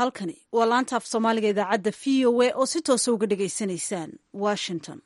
halkani waa laanta af soomaaliga idaacadda v o a oo si toosa uga dhagaysanaysaan washington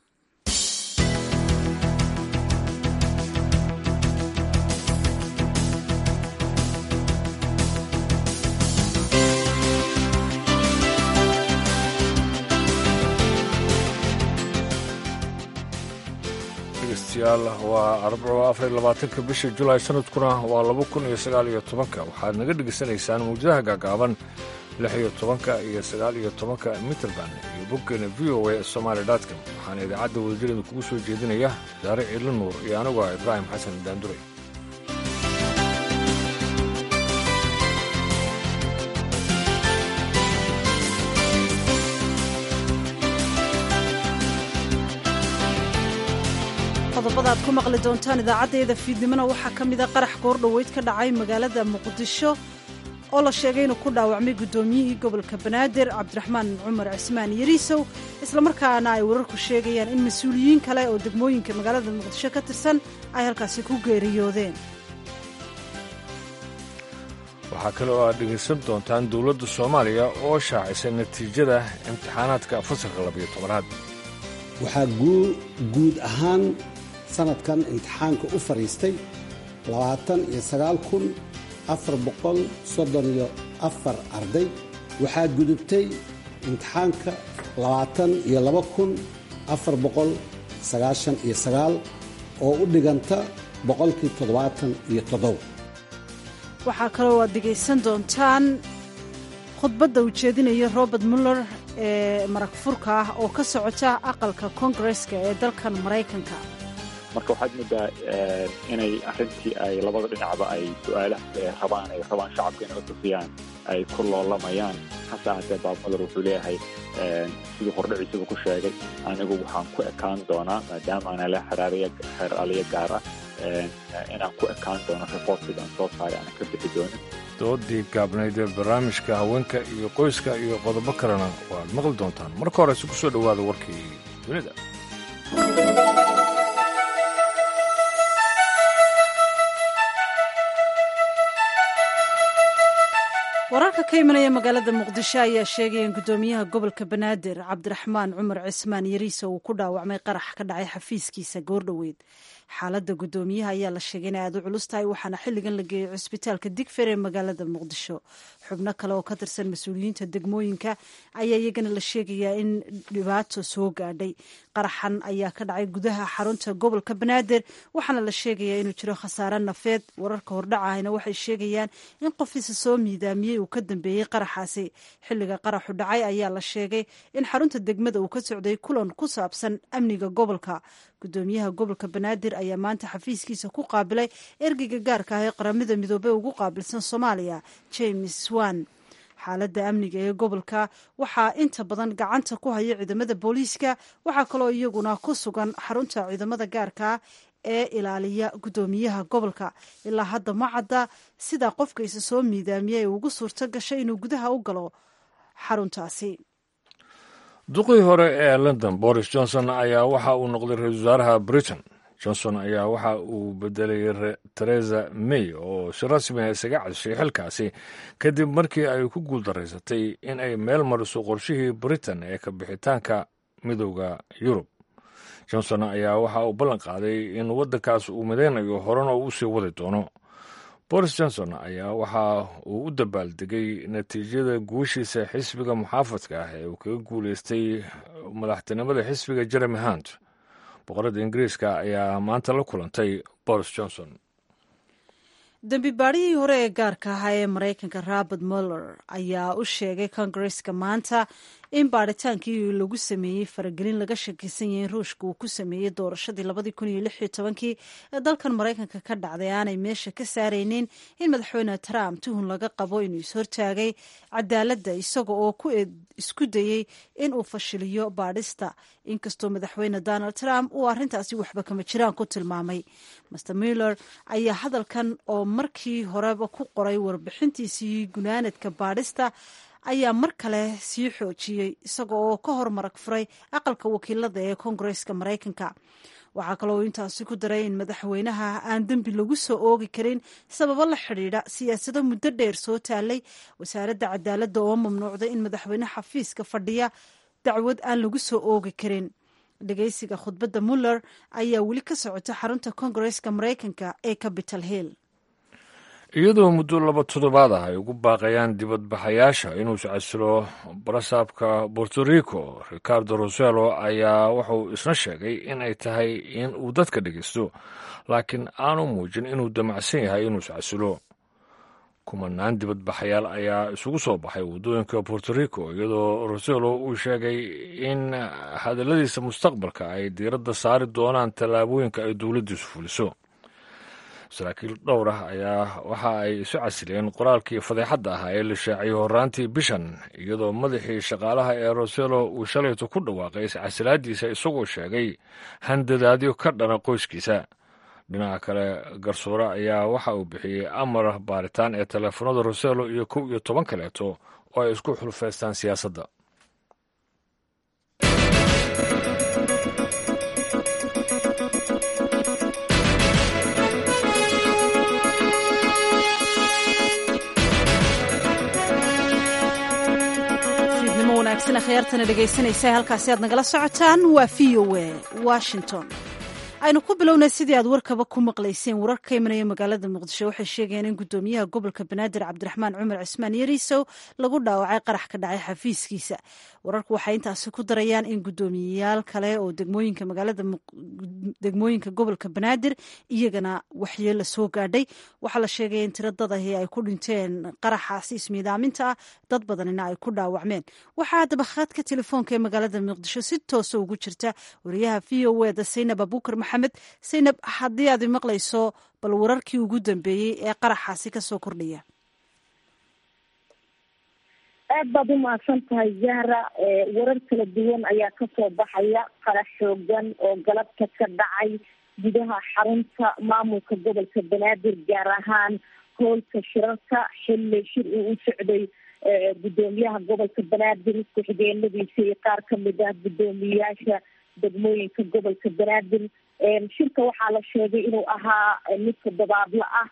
dhegeystayaal waa arbaco afar iyo labaatanka bisha julaay sanadkuna waa laba kun iyo sagaal iyo tobanka waxaad naga dhegaysanaysaan mawjadaha gaagaaban lix iyo tobanka iyo sagaal iyo tobanka mitrband iyo boggeena v o a somaali dotcom waxaana idaacadda wadajirada kugu soo jeedinaya daare ciidla nuur iyo anigu ah ibraahim xasan daanduray qodobada aad ku maqli doontaan idaacaddayda fiidnimona waxaa ka mida qarax goordhoweyd ka dhacay magaalada muqdisho oo la sheegay inuu ku dhaawacmay guddoomiyihii gobolka banaadir cabdiraxmaan cumar cismaan yariisow islamarkaana ay wararku sheegayaan in mas-uuliyiin kale oo degmooyinka magaalada muqdisho ka tirsan ay halkaasi ku geeriyoodeen waxaa kale oo aad dhegaysan doontaan dowladda soomaaliya oo shaacisay natiijada imtixaanaadka fasalka labiyo tobanaad waxaa guud ahaan sanadkan imtixaanka u fadhiistay labaatan iyo sagaal kun afar boqol soddon iyo afar arday waxaa gudubtay imtixaanka labaatan iyo laba kun afar boqol sagaashan iyo sagaal oo u dhiganta boqolkii toddobaatan iyo toddoba waxaa kaloo aad dhegaysan doontaan khudbadda uu jeedinaya robert muller ee marag furka ah oo ka socota aqalka koongareska ee dalkan maraykanka marka waxaad moodaa inay arrintii ay labada dhinacba ay su-aalaha rabaan ay rabaan shacabka inay utusiyaan ay ku loolamayaan hase ahatee bob muller wuxuu leeyahay siduu hordhiciisuba ku sheegay anigu waxaan ku ekaan doonaa maadaama ana le xeer aliya gaar ah inaan ku ekaan doono reportkiga aan soo saaray aanan ka bixi doonin doodii gaabnayd ee barnaamijka haweenka iyo qoyska iyo qodobo kalena waad maqli doontaan marka horese ku soo dhowaada warkii dunida wararka ka imanaya magaalada muqdisho ayaa sheegaya in guddoomiyaha gobolka banaadir cabdiraxmaan cumar cismaan yariisa uu ku dhaawacmay qarax ka dhacay xafiiskiisa goordhoweyd xaaladda guddoomiyaha ayaa la sheegay inay aad u culus tahay waxaana xilligan la geeyey cusbitaalka digfer ee magaalada muqdisho xubno kale oo ka tirsan mas-uuliyiinta degmooyinka ayaa iyagana la sheegayaa in dhibaato soo gaadhay qaraxan ayaa ka dhacay gudaha xarunta gobolka banaadir waxaana la sheegayaa inuu jiro khasaare nafeed wararka hordhacahayna waxay sheegayaan in qofiisa soo miidaamiyey uu ka dambeeyey qaraxaasi xilliga qaraxu dhacay ayaa la sheegay in xarunta degmada uu ka socday kulan ku saabsan amniga gobolka gudoomiyaha gobolka banaadir ayaa maanta xafiiskiisa ku qaabilay ergeyga gaarka ah ee qaramada midoobey ugu qaabilsan soomaaliya james wan xaaladda amniga ee gobolka waxaa inta badan gacanta ku haya ciidamada booliiska waxaa kaloo iyaguna ku sugan xarunta ciidamada gaarkaa ee ilaaliya guddoomiyaha gobolka ilaa hadda ma cadda sida qofka isa soo miidaamiya ee ugu suurto gashay inuu gudaha u galo xaruntaasi duqii hore ee london boris johnson ayaa waxa uu noqday ra-iisul wasaaraha britain johnson ayaa waxa uu bedelay teresa may oo si rasmi a isaga cadishay xilkaasi kadib markii ay ku guuldaraysatay in ay meel mariso qorshihii britain ee ka bixitaanka midooda yurub johnson ayaa waxa uu ballan qaaday in waddankaas uu midaynayo horena uu usii wadi doono boris johnson ayaa waxa uu u dabaaldegay natiijada guushiisa xisbiga muxaafadka ah ee uu kaga guulaystay madaxtinimada xisbiga jeremy hunt boqorada ingiriiska ayaa maanta la kulantay boris johnson dembi baadhihii hore ee gaarka ahaa ee maraykanka robert muller ayaa u sheegay kongareska maanta in baadhitaankii lagu sameeyey faragelin laga shakisan yahay in ruushka uu ku sameeyey doorashadii labadii kun iyo lix iyo tobankii ee dalkan maraykanka ka dhacday aanay meesha ka saaraynin in madaxweyne trump tuhun laga qabo inuu ishortaagay cadaaladda isaga oo isku dayey in uu fashiliyo baadhista inkastoo madaxweyne donald trump uu arrintaasi waxba kama jiraan ku tilmaamay master muller ayaa hadalkan oo markii horeba ku qoray warbixintiisii gunaanadka baadhista ayaa mar kale sii xoojiyey isaga oo ka hor marag furay aqalka wakiilada ee koongareska maraykanka waxaa kaloo intaasi ku daray in madaxweynaha aan dembi lagu soo oogi karin sababo la xidhiidha siyaasado muddo dheer soo taalay wasaaradda cadaaladda oo mamnuucday in madaxweyne xafiiska fadhiya dacwad aan lagu soo oogi karin dhegeysiga khudbadda muller ayaa weli ka socota xarunta kongareska maraykanka ee capital hill iyadoo muddo laba toddobaad ah ay ugu baaqayaan dibadbaxayaasha inuu iscasilo barasaabka borto rico ricardo roselo ayaa wuxuu isna sheegay in ay tahay in uu dadka dhegeysto laakiin aanu muujin inuu damacsan yahay inuu iscasilo kumanaan dibadbaxayaal ayaa isugu soo baxay waddooyinka borto rico iyadoo roselo uu sheegay in hadalladiisa mustaqbalka ay diiradda saari doonaan tallaabooyinka ay dowladdiisu fuliso saraakiil dhowr ah ayaa waxa ay isu casileen qoraalkii fadeexadda ahaa ee la shaaciyey horraantii bishan iyadoo madaxii shaqaalaha ee roselo uu shalayto ku dhawaaqay iscasilaadiisa isagoo sheegay handadaadyo ka dhana qoyskiisa dhinaca kale garsoore ayaa waxa uu bixiyey amar baaritaan ee teleefanada roselo iyo kow iyo toban kaleeto oo ay isku xulfaystaan siyaasadda wanaagsan akhyaartana dhegaysanaysa halkaasi aad nagala socotaan waa v o a washington aynu ku bilownay sidii aad warkaba ku maqlayseen warar ka imanaya magaalada muqdisho waxay sheegayeen in gudoomiyaha gobolka banaadir cabdiraxmaan cumar cismaan yariisow lagu dhaawacay qarax ka dhacay xafiiskiisa wararku waxay intaasi ku darayaan in gudoomiyeyaal kale oo degmooyinka magaalada degmooyinka gobolka banaadir iyagana waxyeelo soo gaadhay waxaa la sheegaya in tiro dad ahi ay ku dhinteen qaraxaasi ismiidaaminta ah dad badanina ay ku dhaawacmeen waxaa haddaba khadka telefoonka ee magaalada muqdisho si toosa ugu jirta wariyaha v o eda saynab abuukar maxamed saynab haddii aad maqlayso bal wararkii ugu dambeeyey ee qaraxaasi kasoo kordhaya aad baad u mahadsan tahay zahra warar kala duwan ayaa kasoo baxaya qarax xoogan oo galabta ka dhacay gudaha xarunta maamulka gobolka banaadir gaar ahaan hoolka shirarka xilli shir uu u socday gudoomiyaha gobolka banaadir ku-xigeenadiisa iyo qaar kamid ah guddoomiyeyaasha degmooyinka gobolka banaadir shirka waxaa la sheegay inuu ahaa mid toddobaadla ah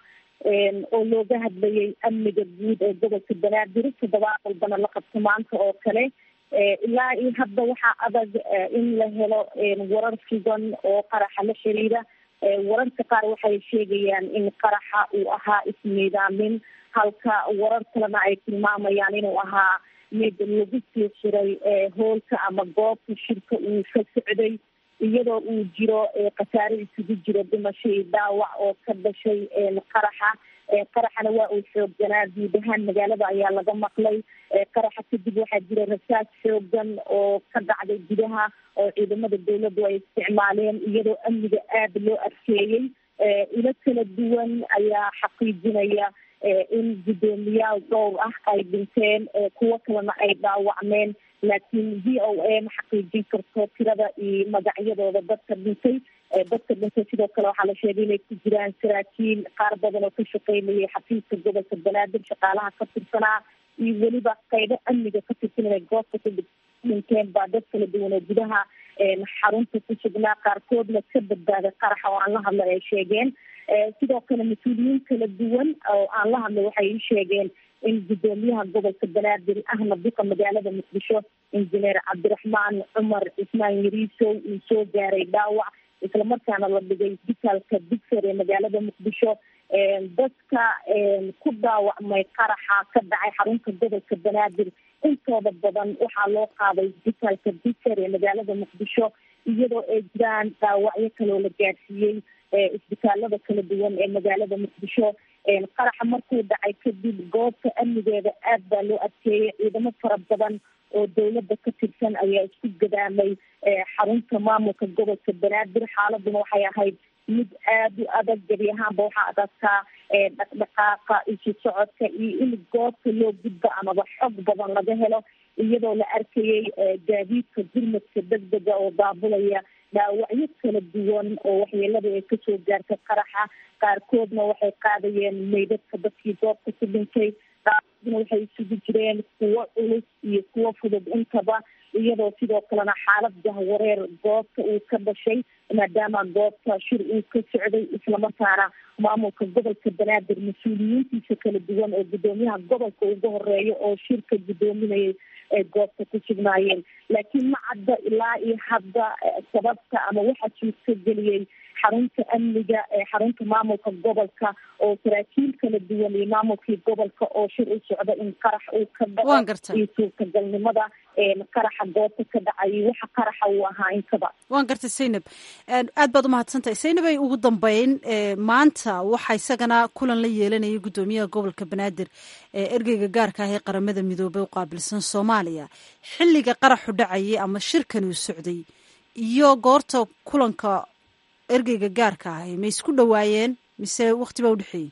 oo looga hadlayay amniga guud ee gobolka banaadir toddobaad walbana la qabto maanta oo kale ilaa iyo hadda waxaa adag in la helo warar sugan oo qaraxa la xiriira wararka qaar waxay sheegayaan in qaraxa uu ahaa ismiidaamin halka warar kalena ay tilmaamayaan inuu ahaa mid lagu sii xiray hoolka ama goobta shirka uu ka socday iyadoo uu jiro khasaare isugu jiro dhimasho iyo dhaawac oo ka dhashay qaraxa qaraxana waa uu xoogganaa guud ahaan magaalada ayaa laga maqlay qaraxa kadib waxaa jira rasaas xoogan oo ka dhacday gudaha oo ciidamada dawladdu ay isticmaaleen iyadoo amniga aada loo adkeeyey ilo kala duwan ayaa xaqiijinaya in guddoomiyaal dhowr ah ay dhinteen kuwo kalena ay dhaawacmeen laakiin v o a ma xaqiijin karto tirada iyo magacyadooda dadka dhintay dadka dhintay sidoo kale waxaa la sheegay inay ku jiraan saraakiil qaar badan oo ka shaqeynayay xafiiska gobolka banaadir shaqaalaha ka tirsanaa iyo weliba qaybo amniga ka tirsan inay goobta ku dhinteen baa dad kala duwan oo gudaha xarunta ku sugnaa qaarkoodna ka badbaaday qaraxa oo aan la hadlay ay sheegeen sidoo kale mas-uuliyiin kala duwan oo aan la hadlay waxay ii sheegeen in guddoomiyaha gobolka banaadir ahna duka magaalada muqdisho injineer cabdiraxmaan cumar cismaan yariisow uu soo gaaray dhaawac islamarkaana la dhigay isbitaalka digser ee magaalada muqdisho dadka ku dhaawacmay qaraxa ka dhacay xarunta gobolka banaadir intooda badan waxaa loo qaaday isbitaalka digser ee magaalada muqdisho iyadoo ay jiraan dhaawacyo kaloo la gaadsiiyey isbitaalada kala duwan ee magaalada muqdisho qaraxa markuu dhacay kadib goobta amnigeeda aad baa loo adkeeyay ciidamo fara badan oo dawladda ka tirsan ayaa isku gadaamay xarunta maamulka gobolka banaadir xaaladuna waxay ahayd mid aada u adag gebi ahaanba waxaa adagtaa dhaqdhaqaaqa isu socodka iyo in goobta loo gudbo amaba xog badan laga helo iyadoo la arkayay gaadiidka gurmadka degdega oo daabulaya dhaawacyo kala duwan oo waxyeelada ay kasoo gaartay qaraxa qaarkoodna waxay qaadayeen meydadka dadkii goobta ku dhintay qaarkoodna waxay isugu jireen kuwo culus iyo kuwo fudud intaba iyadoo sidoo kalena xaalad jahwareer goobta uu ka dhashay maadaama goobta shir uu ka socday islamarkaana maamulka gobolka banaadir mas-uuliyiintiisa kala duwan oo guddoomiyaha gobolka uga horeeya oo shirka guddoominayay ay goobta ku sugnaayeen laakiin ma cadda ilaa iyo hadda sababta ama waxa suurta geliyey xarunta amniga ee xarunta maamulka gobolka oo saraakiil kala duwan iyo maamulkii gobolka oo shir u socda in qarax uu ka dhaco iyo suurtagalnimada qaraxa goobta ka dhacay waxa qaraxa uu ahaa inkaba waan gartay saynab aad baad umahadsantahay saynab ay ugu dambeyn maanta waxa isagana kulan la yeelanayay guddoomiyaha gobolka banaadir ee ergeyga gaarka ah ee qaramada midoobey u qaabilsan soomaaliya xilliga qaraxu dhacayay ama shirkan uu socday iyo goorta kulanka ergeyga gaarka ahi ma isku dhawaayeen mise wakti baa udhexeeyey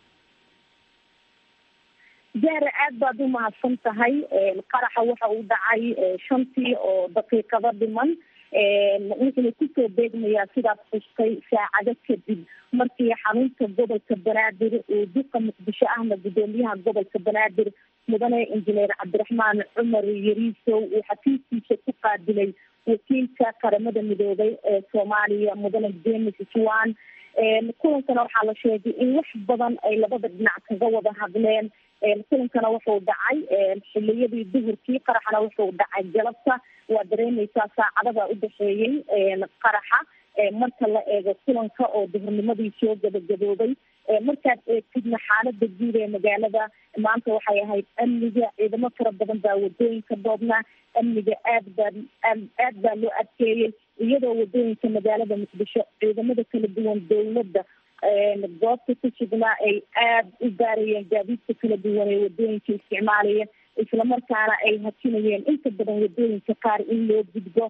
jaare aad baad u mahadsan tahay qaraxa waxa uu dhacay shantii oo daqiiqado dhiman wuxuuna kusoo beegmayaa sidaad xustay saacado kadib markii xarunta gobolka banaadir uu duqa muqdisho ahna guddoomiyaha gobolka banaadir mudane injineer cabdiraxmaan cumar yariisow uu xafiiskiisa ku qaabilay wakiilka qaramada midoobay ee soomaaliya mudane james swan kulankana waxaa la sheegay in wax badan ay labada dhinac kaga wada hadleen kulankana wuxuu dhacay xiliyadii duhurkii qaraxana wuxuu dhacay galabta waa dareemeysaa saacadada udhexeeyey qaraxa marka la eego kulanka oo duhurnimadii soo gabagaboobay markaad eegtidna xaalada guud ee magaalada maanta waxay ahayd amniga ciidamo fara badan baa wadooyinka dhoobnaa amniga aad baa aad baa loo adkeeyey iyadoo wadooyinka magaalada muqdisho ciidamada kala duwan dowladda goobta ku sugnaa ay aada u baarayeen gaadiidka kala duwan ee wadooyinka isticmaalaya islamarkaana ay hajinayeen inta badan wadooyinka qaar in loo gudbo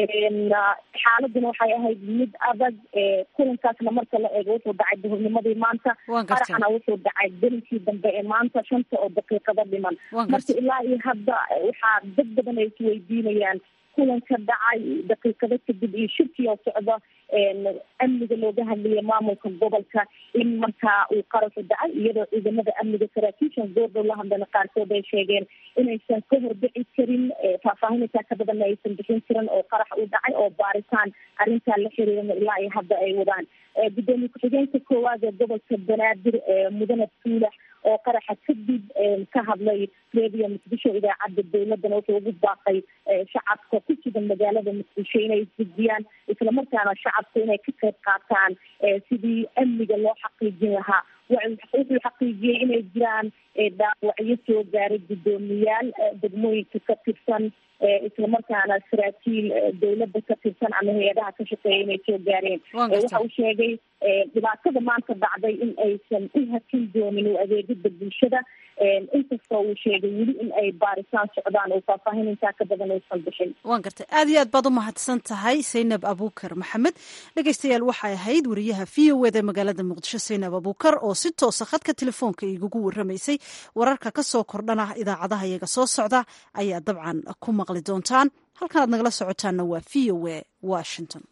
xaaladuna waxay ahayd mid adag kulankaasna marka la eego wuxuu dhacay duhurnimadii maanta qaraxna wuxuu dhacay belinkii dambe ee maanta shanta oo daqiiqado dhiman marka ilaa iyo hadda waxaa dad badan ay isweydiinayaan kulanka dhacay daqiiqado kadib iyo shirkii oo socda amniga looga hadlaya maamulka gobolka in markaa uu qaraxu dhacay iyadoo ciidamada amniga saraakiishan goordhow la hadlana qaarkood ay sheegeen inaysan ka horbici karin faahfaahinaysaa ka badanna aysan bixin karin oo qarax uu dhacay oo baaritaan arrintaa la xiriirana ilaa iyo hadda ay wadaan gudoomiye ku-xigeenka koowaad ee gobolka banaadir mudane tuulax oo qaraxa kadib ka hadlay redio muqdisho idaacadda dowladana wuxuu ugu baaqay shacabka ku sugan magaalada muqdisho inay isdejiyaan islamarkaana shacabku inay ka qayb qaataan sidii amniga loo xaqiijin lahaa wuxuu xaqiijiyey inay jiraan dhaawacyo soo gaaray guddoomiyaal degmooyinka ka tirsan islamarkaana saraakiil dowladda ka tirsan ama hay-adaha ka shaqeeya inay soo gaareen waxa uu sheegay dhibaatada maanta dhacday in aysan u hakin doonin u adeegida bulshada inkastoo uu sheegay weli in ay baaritaan socdaan oo faahfaahin intaa ka badan aysan bixin waan gartay aad iyo aad baad u mahadsan tahay saynab abuukar maxamed dhegeystayaal waxay ahayd wariyaha v o eda magaalada muqdisho saynab abuukar oo si toosa khadka telefoonka igugu waramaysay wararka ka soo kordhana idaacadaha iyaga soo socda ayaa dabcan ku maqli doontaan halkan aad nagala socotaanna waa v o e washington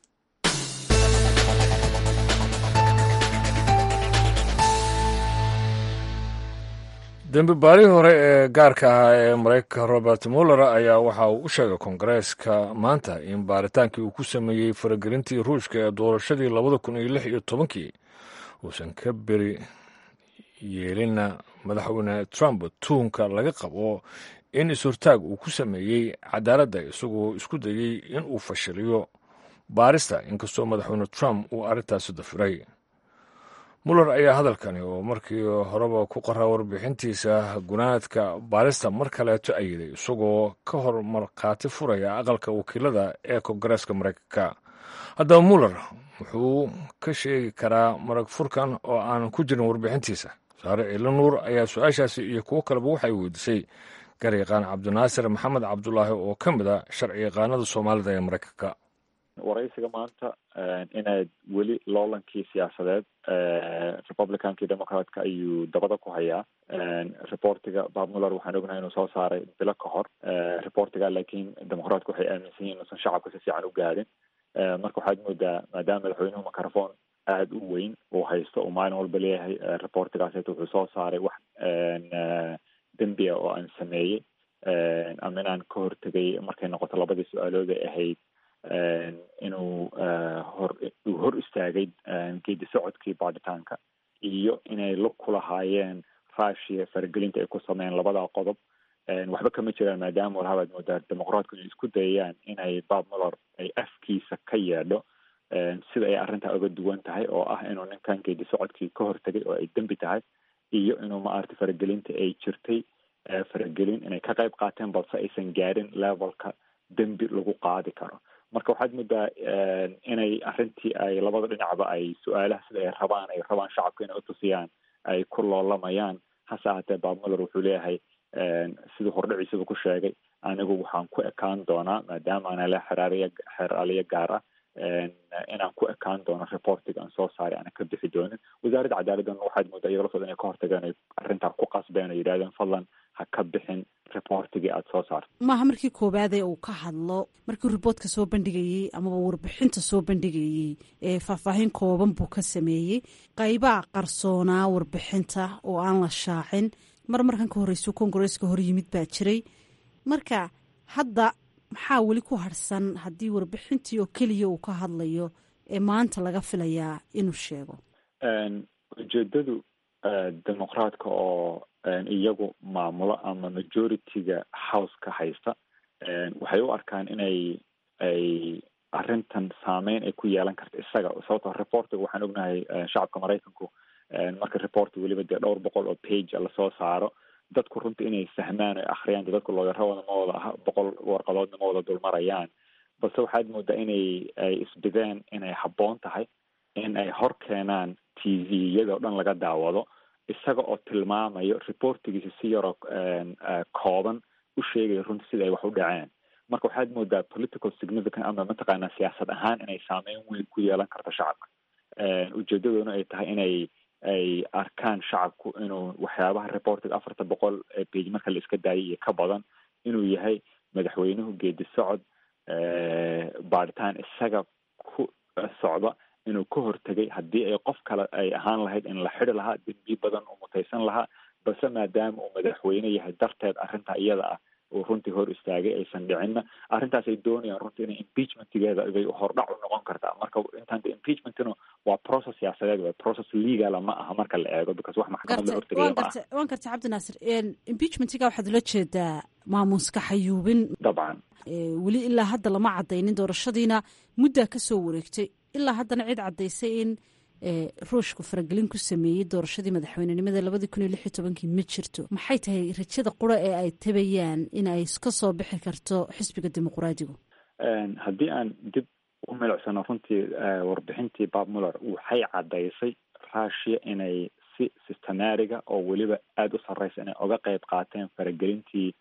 dembi baarihii hore ee gaarka ahaa ee maraykanka robert muller ayaa waxa uu u sheegay kongareeska maanta in baaritaankii uu ku sameeyey faragelintii ruushka ee doorashadii labada kun iyo lix iyo tobankii uusan ka beri yeelina madaxweyne trump tuunka laga qabo in is-hortaag uu ku sameeyey cadaaladda isagoo isku dayey in uu fashiliyo baarista inkastoo madaxweyne trump uu arrintaasi dafiray muller ayaa hadalkani oo markii horeba ku qoraa warbixintiisa gunaadka baarista mar kaleeto ayiday isagoo ka hor markhaati furaya aqalka wakiilada ee kongareeska maraykanka haddaba muller wuxuu ka sheegi karaa marag furkan oo aan ku jirin warbixintiisa saare ciilo nuur ayaa su-aashaasi iyo kuwo kaleba waxay weydiisay garyaqaan cabdinaasir maxamed cabdulaahi oo ka mid a sharci yaqaanada soomaalida ee maraykanka waraysiga maanta inaad weli loolankii siyaasadeed republicankii democratka ayuu dabada ku hayaa reportiga bob muller waxaan ognahay inuu soo saaray bilo ka hor reportiga laakiin democratka waxay aaminsan yihin inuusan shacabka si fiican u gaadhin marka waxaad moodaa maadaama madaxweynuhu microphone aada u weyn uu haysto uu maalin walba leeyahay reportigaaseta wuxuu soo saaray wax dembia oo aan sameeyey ama inaan ka hortegay markay noqoto labadii su-aalood ay ahayd inuu hor uu hor istaagay geedi socodkii baadhitaanka iyo inay lug ku lahaayeen russia faragelinta ay ku sameeyeen labadaa qodob waxba kama jiraan maadaama warhabaad moodaa dimuqraatku inay isku dayayaan inay bob muller ay afkiisa ka yeedho sida ay arrintaa uga duwan tahay oo ah inuu ninkan geedi socodkii ka hortegay oo ay dembi tahay iyo inuu maaragtay faragelinta ay jirtay faragelin inay ka qayb qaateen balse aysan gaarin levelka dembi lagu qaadi karo marka waxaad moodaa inay arrintii ay labada dhinacba ay su-aalaha sida ay rabaan ay rabaan shacabka inay utusiyaan ay ku loolamayaan hase ahatee bob muller wuxuu leeyahay siduu hordhiciisaba ku sheegay anigu waxaan ku ekaan doonaa maadaama ana le xeraariya xeraaliya gaar ah inaan ku ekaan doono reportiga aan soo saaray aana ka bixi doonin wasaaradda cadaaladdan waxaad moodaa iyaga laftooda inay ka hortageen ay arrintaa ku qasbeen oo yidhahdeen fadlan ha ka bixin reportigii aada soo saarto maaha markii koowaadee uu ka hadlo markii riboortka soo bandhigayey amaba warbixinta soo bandhigayey ee faahfaahin kooban buu ka sameeyey qaybaa qarsoonaa warbixinta oo aan la shaacin mar markan ka horreysuu kongareeska hor yimid baa jiray marka hadda maxaa weli ku harhsan haddii warbixintii oo keliya uu ka hadlayo ee maanta laga filayaa inuu sheego ujeedadu dimuqraadka oo iyagu maamulo ama majority-ga house-ka haysta waxay u arkaan inay ay arrintan saameyn ay ku yeelan karto isaga sababtoo reportiga waxaan ognahay shacabka maraykanku marka reporti weliba dee dhowr boqol oo page lasoo saaro dadku runta inay fahmaan o akhriyaan de dadku looyaradooda ma wada aha boqol warqadoodna ma wada dulmarayaan balse waxaad moodaa inay ay isbideen inay habboon tahay in ay hor keenaan t v iyadoo dhan laga daawado isaga oo tilmaamayo reportigiisa si yaroo kooban u sheegaya runta sida ay wax u dhaceen marka waxaad moodaa political significant ama mataqaanaa siyaasad ahaan inay saameyn weyn ku yeelan karto shacabka ujeedadoona ay tahay inay ay arkaan shacabku inuu waxyaabaha reportiga afarta boqol page marka la iska daayay iyo ka badan inuu yahay madaxweynuhu geedi socod baadhitaan isaga ku socda inuu ka hortegay haddii ay qof kale ay ahaan lahayd in la xidi lahaa dembi badan uu mutaysan lahaa balse maadaama uu madaxweyne yahay darteed arrintaa iyada ah uu runtii hor istaagay aysan dhicinna arrintaas ay doonayaan runtii inay impeachmentgeeda bay hordhac u noqon kartaa marka intaan de impeachmentna waa process siyaasadeed waa process legala ma aha marka la eego because wax maxkamad la hortegaya ma aha waan gartay cabdinaasir impeachmentga waxaad ula jeedaa maamuuska xayuubin dabcan weli ilaa hadda lama cadaynin doorashadiina muddaa ka soo wareegtay ilaa haddana cid caddaysay in ruushku faragelin ku sameeyey doorashadii madaxweynenimada labadii kun iyo lix iyo tobankii ma jirto maxay tahay rajada qura ee ay tabayaan in ay ka soo bixi karto xisbiga dimuqraadigu haddii aan dib u milicsano runtii warbixintii bob muller waxay caddaysay russia inay si systematiga oo weliba aada u sarreysa inay oga qeyb qaateen faragelintii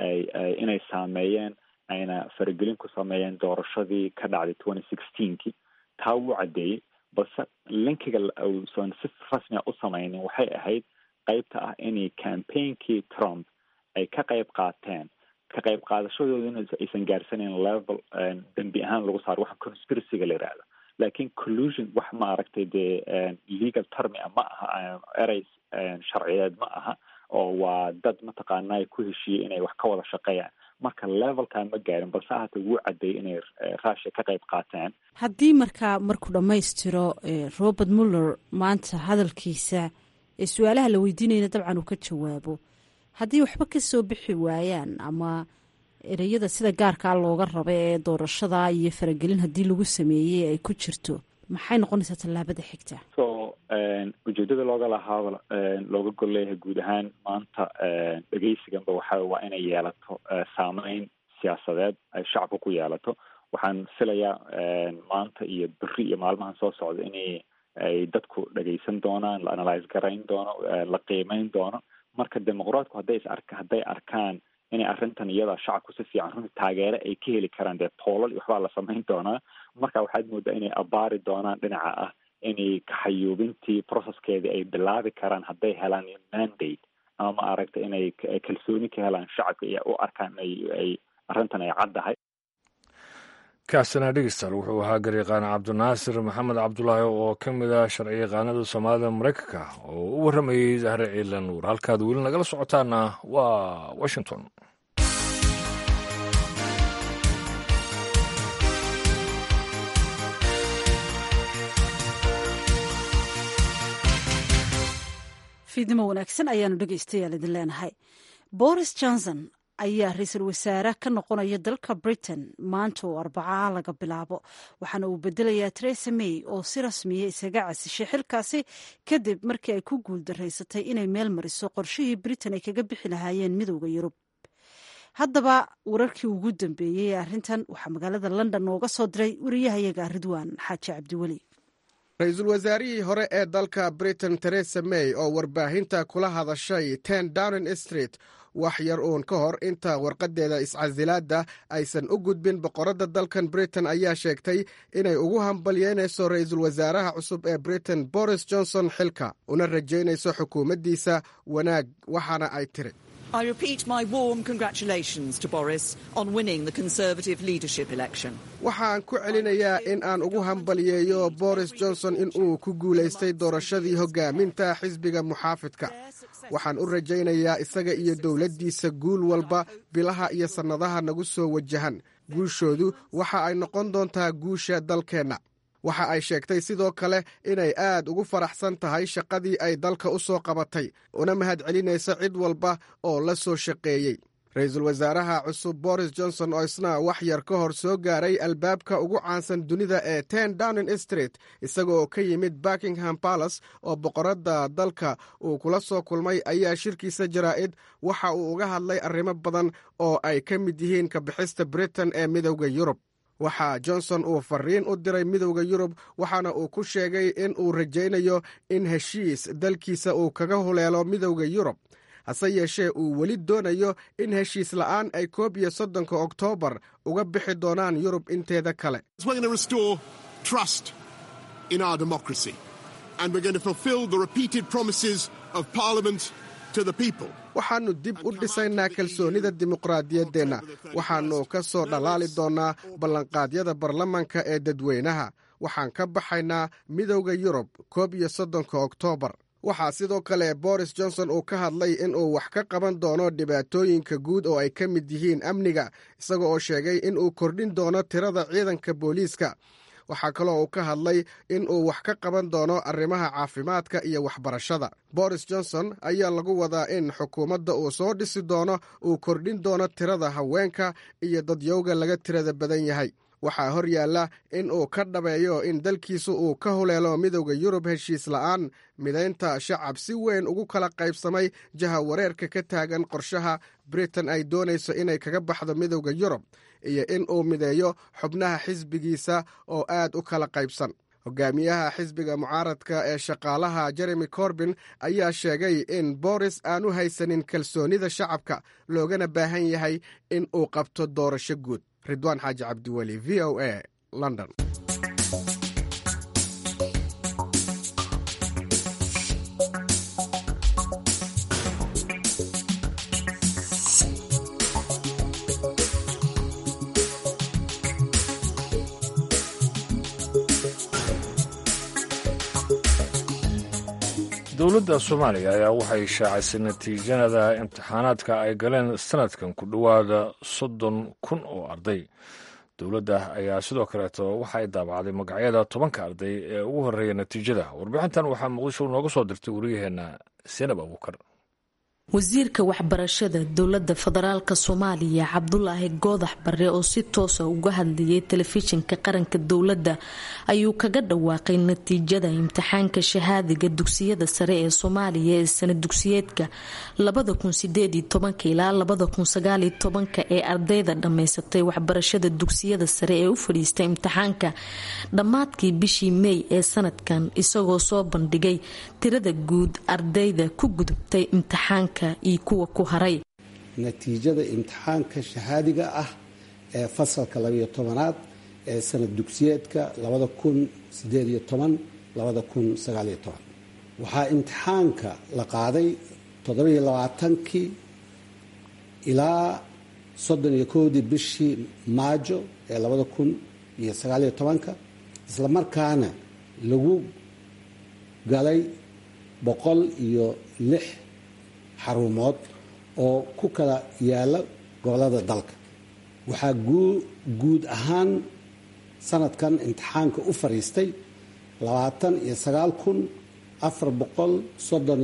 ay inay saameeyeen ayna faragelin ku sameeyeen doorashadii ka dhacday twenty sixteenki taa wuu caddeeyey balse linkiga uusan si rasmia u sameynin waxay ahayd qeybta ah inay campaignki trump ay ka qeyb qaateen ka qeyb qaadashadoodina aysan gaarsaneyn level dembi ahaan lagu saaro waxa conspiracyga la yihahdo laakiin collusion wax ma aragtay dee legal termi a ma aha erey sharciyeed ma aha oo waa dad mataqaanaa ku heshiiyey inay wax ka wada shaqeeyaan marka levelkaa ma gaarin balse ahata wuu caddeeyay inay russia ka qayb qaateen haddii markaa markuu dhammaystiro robert muller maanta hadalkiisa ee su-aalaha la weydiinayna dabcan uu ka jawaabo haddii waxba ka soo bixi waayaan ama ereyada sida gaarkaa looga raba ee doorashada iyo faragelin haddii lagu sameeyey ay ku jirto maxay noqonaysaa tallaabada xigta so ujeedada looga lahaaba looga gol leeyahay guud ahaan maanta dhegeysiganba waxa waa inay yeelato saameyn siyaasadeed ay shacabka ku yeelato waxaan filayaa maanta iyo beri iyo maalmahan soo socda inay ay dadku dhegeysan doonaan la analyse garayn doono la qiimeyn doono marka dimuqraatku hadday is arka hadday arkaan inay arrintan iyada shacabku si fiican runti taageere ay ka heli karaan dee poolal iyo waxbaa la samayn doonaa marka waxaad moodaa inay abaari doonaan dhinaca ah inay kaxayuubintii processkeedii ay bilaabi karaan hadday helaan mandate ama ma aragta inay kalsooni ka helaan shacabka iyo u arkaan ay arrintan ay caddahay kaasina dhegeystaal wuxuu ahaa garyaqaan cabdinaasir maxamed cabdulaahi oo ka mid ah sharciyaqaanada soomaalida maraykanka oo u warramayey zahre ciilan nuur halkaad weli nagala socotaana waa washington fiidnimo wanaagsan ayaanu dhegeystayaal idin leenahay boris johnson ayaa ra-iisul wasaare ka noqonaya dalka britain maanta oo arbacaa laga bilaabo waxaana uu bedelayaa teresa may oo si rasmiya isaga casishay xilkaasi kadib markii ay ku guuldaraysatay inay meel mariso qorshihii britain ay kaga bixi lahaayeen midowda yurub haddaba wararkii ugu dambeeyey ee arrintan waxaa magaalada london nooga soo diray wariyahayaga ridwaan xaaji cabdiweli ra-iisul wasaarihii hore ee dalka britain teresa may oo warbaahinta kula hadashay ten downing street wax yar uun ka hor inta warqadeeda iscasilaadda aysan u gudbin boqoradda dalkan britain ayaa sheegtay inay ugu hambalyeynayso ra-iisul wasaaraha cusub ee britain boris johnson xilka una rajaynayso xukuumaddiisa wanaag waxaana ay tiri I repeat my warm congratulations to Boris on winning the Conservative leadership election. waxaan ku celinayaa in aan ugu hambalyeeyo boris johnson in uu ku guulaystay doorashadii hoggaaminta xisbiga muxaafidka waxaan u rajaynayaa isaga iyo dowladdiisa guul walba bilaha iyo sannadaha nagu soo wajahan guushoodu waxa ay noqon doontaa guusha dalkeenna waxa ay sheegtay sidoo kale inay aad ugu faraxsan tahay shaqadii ay dalka u soo qabatay una mahadcelinaysa cid walba oo la soo shaqeeyey ra-iisul wasaaraha cusub boris johnson oo isna wax yar ka hor soo gaaray albaabka ugu caansan dunida ee ten downing street isaga oo ka yimid buckingham palace oo boqoradda dalka uu kula soo kulmay ayaa shirkiisa jaraa'id waxa uu uga hadlay arrimo badan oo ay ka mid yihiin kabixista britain ee midowda yurub waxaa johnson uu fariin u diray midowda yurub waxaana uu ku sheegay in uu rajaynayo in heshiis dalkiisa uu kaga huleelo midowda yurub hase yeeshee uu weli doonayo in heshiis la'aan ay koob iyo soddonka oktoobar uga bixi doonaan yurub inteeda kale waxaannu dib u dhisaynaa kalsoonida dimuqraadiyaddeenna waxaannu ka soo dhalaali doonnaa ballanqaadyada baarlamanka ee dadweynaha waxaan ka baxaynaa midowda yurub koob iyo soddonka oktoobar waxaa sidoo kale boris johnson uu ka hadlay in uu wax ka qaban doono dhibaatooyinka guud oo ay ka mid yihiin amniga isaga oo sheegay in uu kordhin doono tirada ciidanka booliiska waxaa kaloo uu ka hadlay in uu wax ka qaban doono arrimaha caafimaadka iyo waxbarashada boris johnson ayaa lagu wadaa in xukuumadda uu soo dhisi doono uu kordhin doono tirada haweenka iyo dadyowga laga tirada badan yahay waxaa hor yaalla in uu ka dhabeeyo in dalkiisu uu ka huleelo midowda yurub heshiis la'aan midaynta shacab si weyn ugu kala qaybsamay jaha wareerka ka taagan qorshaha britain ay doonayso inay kaga baxdo midowda yurub iyo in uu mideeyo xubnaha xisbigiisa oo aad u kala qaybsan hogaamiyaha xisbiga mucaaradka ee shaqaalaha jeremy corbin ayaa sheegay in boris aanu haysanin kalsoonida shacabka loogana baahan yahay in uu qabto doorasho guud ridwaan xaaji cabdiweli v o a london dowladda soomaaliya ayaa waxay shaacisay natiijada imtixaanaadka ay galeen sanadkan ku dhowaada soddon kun oo arday dowladda ayaa sidoo kaleeto waxa ay daabacday magacyada tobanka arday ee ugu horreeya natiijada warbixintan waxaa muqdisho nooga soo dirtay wariyaheenna senab abuukar wasiirka waxbarashada dowladda federaalk soomaaliya cabdulaahi goodax bare oo si toosa uga hadlayay telefishinka qaranka dowladda ayuu kaga dhawaaqay natiijada imtixaanka shahaadiga dugsiyada sare ee soomaaliya ee sana dugsiyeedka ilaa ee ardayda dhammaysatay waxbarashada dugsiyada sare ee u fadhiistay imtixaanka dhammaadkii bishii mey ee sanadkan isagoo soo bandhigay tirada guud ardayda ku gudubtay imtixaanka kuwa ku haray natiijada imtixaanka shahaadiga ah ee fasalka labayo tobanaad ee sanad dugsiyeedka labada kun sideed iyo toban labada kun sagaaliyo toban waxaa imtixaanka la qaaday toddobiyo labaatankii ilaa soddon iyo kowdii bishii maajo ee labada kun iyo sagaaliyo tobanka isla markaana lagu galay boqol iyo lix xarumood oo ku kala yaala gobolada dalka waxaa guud ahaan sanadkan imtixaanka u fadhiistay labaatan iyo sagaal kun afar boqol soddon iyo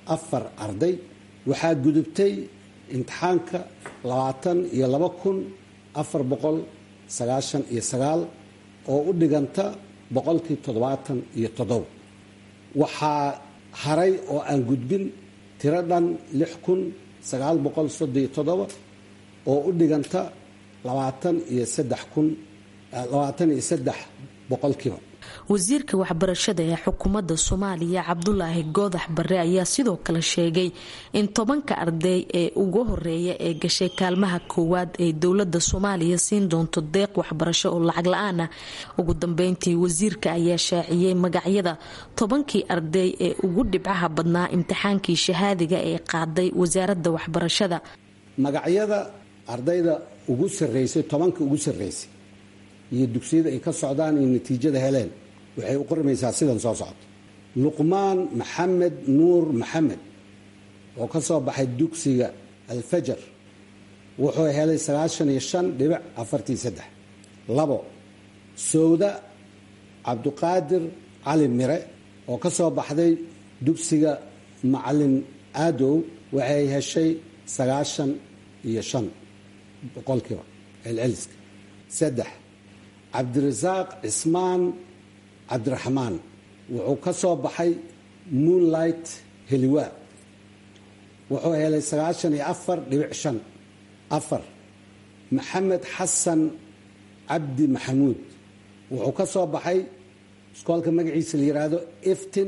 afar arday waxaa gudubtay imtixaanka labaatan iyo laba kun afar boqol sagaashan iyo sagaal oo u dhiganta boqolkii toddobaatan iyo toddoba waxaa haray oo aan gudbin tiro dhan lix kun sagaal boqol soddon iyo toddoba oo u dhiganta labaatan iyo saddex kun labaatan iyo saddex boqolkiiba wasiirka waxbarashada ee xukuumadda soomaaliya cabdulaahi goodax bare ayaa sidoo kale sheegay in tobanka arday ee ugu horeeya ee gashay kaalmaha koowaad ee dowlada soomaaliya siin doonto deeq waxbarasho oo lacag la-aan ah ugu dambeyntii wasiirka ayaa shaaciyey magacyada tobankii arday ee ugu dhibcaha badnaa imtixaankii shahaadiga ee qaaday wasaaradda waxbarashada magacyada ardayda ugu sareysay tobanka ugu sareysay iyo dugsiyada ay ka socdaan iyo natiijada heleen waxay u qormaysaa sidan soo socota luqmaan maxamed nuur maxamed oo ka soo baxay dugsiga alfajar wuxuu helay sagaashan iyo shan dhibic afartii saddex labo sowda cabduqaadir cali mire oo ka soo baxday dugsiga macalin aadow waxay heshay sagaashan iyo shan boqolkiiba celceliska saddex cabdirasaaq cismaan cabdiraxmaan wuxuu ka soo baxay moonlight heliwa wuxuu helay sagaashan iyo afar dhibic shan afar maxamed xasan cabdi maxamuud wuxuu ka soo baxay iskoolka magaciisa la yidhaahdo iftin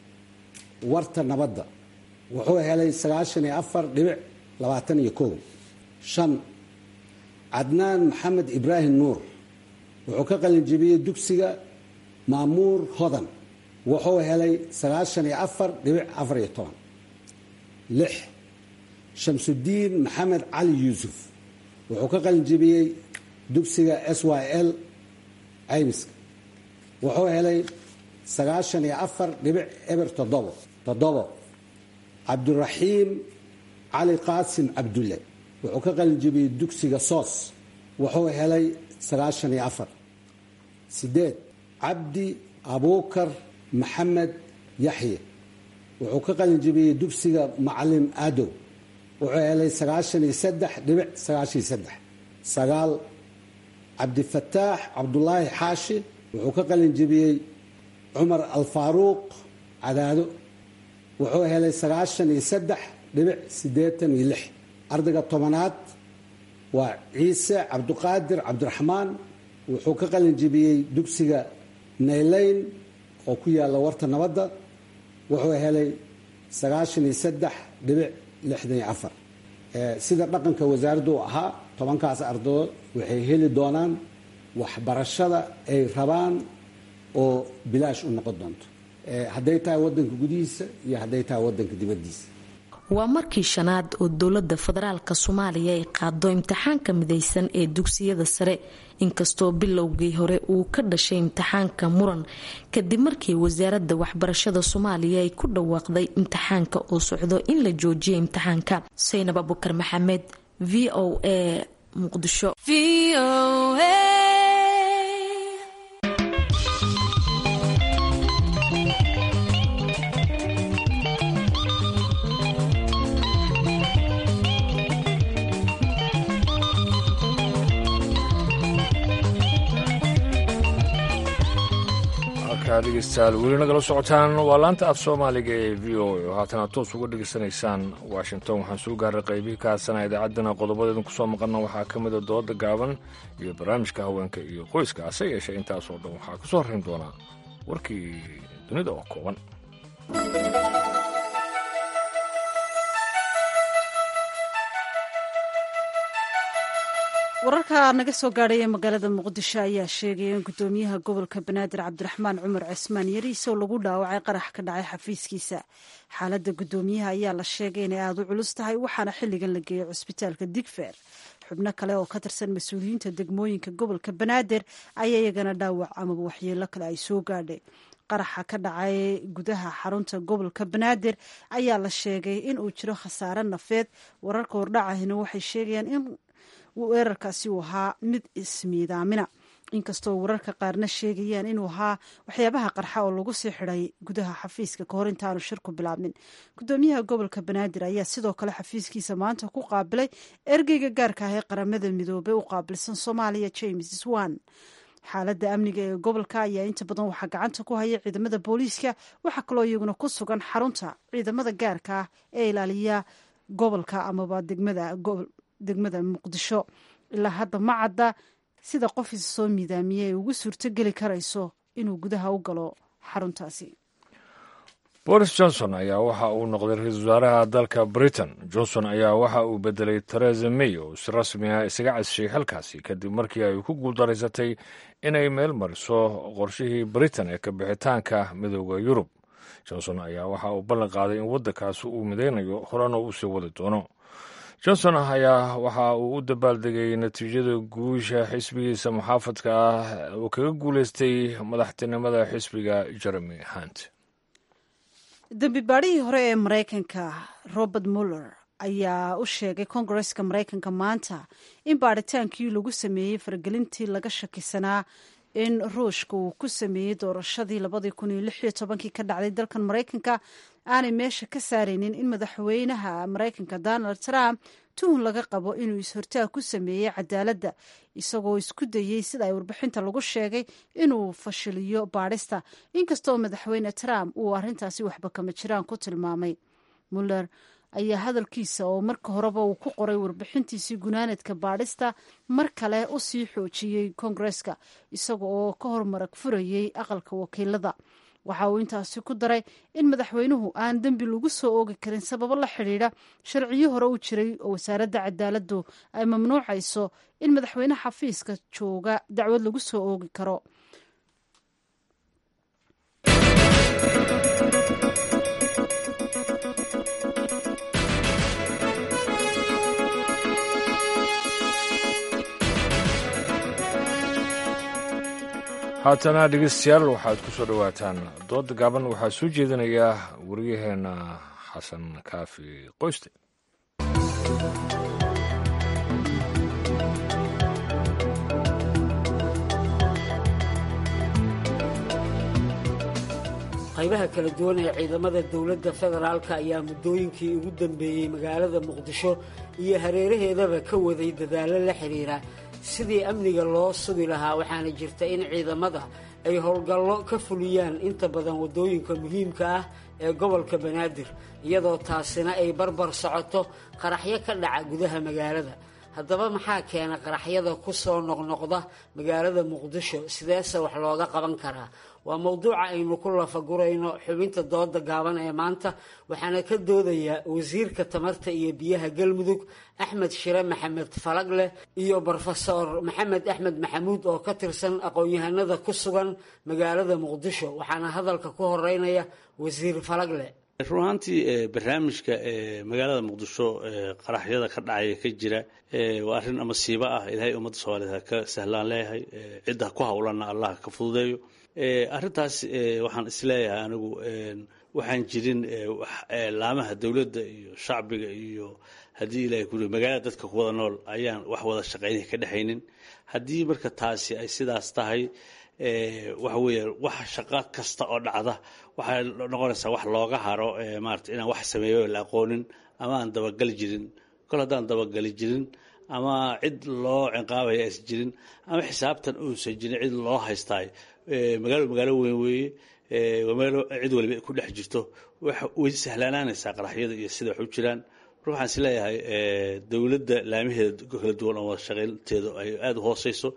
warta nabadda wuxuu helay sagaashan iyo afar dhibic labaatan iyo kow shan cadnaan maxamed ibraahim nuur wuxuu ka qalinjibiyey dugsiga maamuur hodan wuxuu helay sagaashan iyo afar dhibic afar iyo toban lix shamsudiin maxamed cali yuusuf wuxuu ka qalinjibiyey dugsiga s y l caymiska wuxuu helay sagaashan iyo afar dhibic eber toddobo toddobo cabdiraxiim cali qaasim cabdulle wuxuu ka qalinjibiyey dugsiga soos wuxuu helay sagaashan iyo afar sideed cabdi abuukar maxamed yaxye wuxuu ka qalinjibiyey dugsiga macalin aadow wuxuu helay sagaashan iyo saddex dhibic sagaashan iyo saddex sagaal cabdifataax cabdulaahi xaashi wuxuu ka qalinjibiyey cumar alfaaruuq cadaado wuxuu helay sagaashan iyo saddex dhibic siddeetan iyo lix ardayga tobanaad waa ciise cabduqaadir cabdiraxmaan wuxuu ka qalinjibiyey dugsiga naylayn oo ku yaalla warta nabadda wuxuu helay sagaashan iyo saddex dhibic lixdan iyo afar sida dhaqanka wasaaraddu u ahaa tobankaas ardadood waxay heli doonaan waxbarashada ay rabaan oo bilaash u noqon doonto hadday tahay waddanka gudihiisa iyo hadday tahay waddanka dibaddiisa waa markii shanaad oo dowlada federaalk soomaaliya ay qaado imtixaanka midaysan ee dugsiyada sare inkastoo bilowgii hore uu ka dhashay imtixaanka muran kadib markii wasaaradda waxbarashada soomaaliya ay ku dhawaaqday imtixaanka oo socdo in la joojiya imtixaanka saynab abukar maxamed v o a muqdisho dhegeystayaal weli nagala socotaan waa laanta af soomaaliga ee v o a oo haatana toos uga dhegeysanaysaan washington waxaan soo gaaray qaybihii ka hadsana idaacaddana qodobadeedan kusoo maqalna waxaa ka mida dooda gaaban iyo barnaamijka haweenka iyo qoyska hase yeeshee intaasoo dhan waxaa kusoo horrayn doonaa warkii dunida oo kooban wararka naga soo gaadhay ee magaalada muqdisho ayaa sheegaya in gudoomiyaha gobolka banaadir cabdiraxmaan cumar cismaan yariis oo lagu dhaawacay qarax ka dhacay xafiiskiisa xaaladda gudoomiyaha ayaa la sheegay inay aada u culus tahay waxaana xilligan la geeyay cusbitaalka digfeer xubno kale oo ka tirsan mas-uuliyiinta degmooyinka gobolka banaadir ayaa iyagana dhaawac amaba waxyeelo kale ay soo gaadhay qaraxa ka dhacay gudaha xarunta gobolka banaadir ayaa la sheegay in uu jiro khasaare nafeed wararka hordhacahina waxay sheegayaan in weerarkaasi uu ahaa mid ismiidaamina inkastoo wararka qaarna sheegayaan inuu ahaa waxyaabaha qarxa oo lagu sii xidhay gudaha xafiiska kahor intaanu shirku bilaabmin gudoomiyaha gobolka banaadir ayaa sidoo kale xafiiskiisa maanta ku qaabilay ergeyga gaarka ah ee qaramada midoobey u qaabilsan soomaaliya james swan xaaladda amniga ee gobolka ayaa inta badan waxaa gacanta ku haya ciidamada booliiska waxaa kaloo iyaguna ku sugan xarunta ciidamada gaarka ah ee ilaaliya gobolka amaba degmada muqdisho ilaa hadda ma cadda sida qof is soo miidaamiye ay ugu suurtogeli karayso inuu gudaha u galo xaruntaasi boris johnson ayaa waxa uu noqday ra-iisul wasaaraha dalka britain johnson ayaa waxa uu bedelay teresa may oo si rasmi ah isaga casishay xilkaasi kadib markii ay ku guuldaraysatay inay meel mariso qorshihii britain ee ka bixitaanka midooda yurub johnson ayaa waxa uu ballan qaaday in waddankaasi uu midaynayo horena uu sii wadi doono johnson ayaa waxa uu u dabaaldegay natiijada guusha xisbigiisa muxaafadka ah uu kaga guuleystay madaxtinimada xisbiga jeremy hunt dembi baadhihii hore ee maraykanka robert muller ayaa u sheegay kongareska maraykanka maanta in baadhitaankii lagu sameeyey faragelintii laga shakisanaa in ruushka uu ku sameeyey doorashadii labadii kun iyo lix iyo tobankii ka dhacday dalkan maraykanka aanay meesha ka saaraynin in madaxweynaha maraykanka donald trump tuhun laga qabo inuu is-hortaag ku sameeyey cadaaladda isagoo isku dayey sida ay warbixinta lagu sheegay inuu fashiliyo baadhista inkastoo madaxweyne trump uu arrintaasi waxba kama jiraan ku tilmaamay muller ayaa hadalkiisa oo marka horeba uu ku qoray warbixintiisii gunaanadka baadhista mar kale u sii xoojiyey kongareska isaga oo ka hormarag furayey aqalka wakiilada waxa uu intaasi ku daray in madaxweynuhu aan dembi lagu soo oogi karin sababo la xidhiidha sharciyo hore u jiray oo wasaaradda cadaaladdu ay mamnuucayso in madaxweyne xafiiska jooga dacwad lagu soo oogi karo haatana dhegeystayaal waxaad ku soo dhowaataan dooda gaaban waxaa soo jeedinayaa wariyaheenna xasan kaafi qoyste qaybaha kala duwan ee ciidamada dowladda federaalka ayaa muddooyinkii ugu dambeeyey magaalada muqdisho iyo hareeraheedaba ka waday dadaallo la xidhiira sidii amniga loo sugi lahaa waxaana jirta in ciidamada ay howlgallo ka fuliyaan inta badan waddooyinka muhiimka ah ee gobolka banaadir iyadoo taasina ay barbar socoto qaraxyo ka dhaca gudaha magaalada haddaba maxaa keena qaraxyada ku soo noqnoqda magaalada muqdisho sideese wax looga qaban karaa waa mowduuca aynu ku lafagurayno xubinta dooda gaaban ee maanta waxaana ka doodayaa wasiirka tamarta iyo biyaha galmudug axmed shire maxamed falagle iyo brofesor maxamed axmed maxamuud oo ka tirsan aqoon-yahanada ku sugan magaalada muqdisho waxaana hadalka ku horeynaya wasiir falagle run ahaantii barnaamijka magaalada muqdisho qaraxyada ka dhacaya ka jira waa arrin masiibo ah ilaahay ummadda soomaaliyeed ha ka sahlaan leeyahay cidda ku howlanna allah ka fududeeyo arrintaas waxaan isleeyahay anigu waxaan jirin laamaha dowladda iyo shacbiga iyo haddii ilahay ku magaalada dadka ku wada nool ayaan wax wada shaqaynay ka dhexaynin haddii marka taasi ay sidaas tahay waxa weeye wax shaqo kasta oo dhacda waxay noqonaysaa wax looga haro maarata inaan wax sameeyo la aqoonin ama aan dabagali jirin kol haddaan dabagali jirin ama cid loo ciqaabaya aysan jirin ama xisaabtan uusan jirin cid loo haystaay magaalo magaalo weyn weeye magaalo cid waliba ku dhex jirto way sahlaanaanaysaa qaraxyada iyo sida wax u jiraan mar waxaan is leeyahay dowladda laamaheeda kala duwan oo wada shaqaynteedu ay aada u hooseyso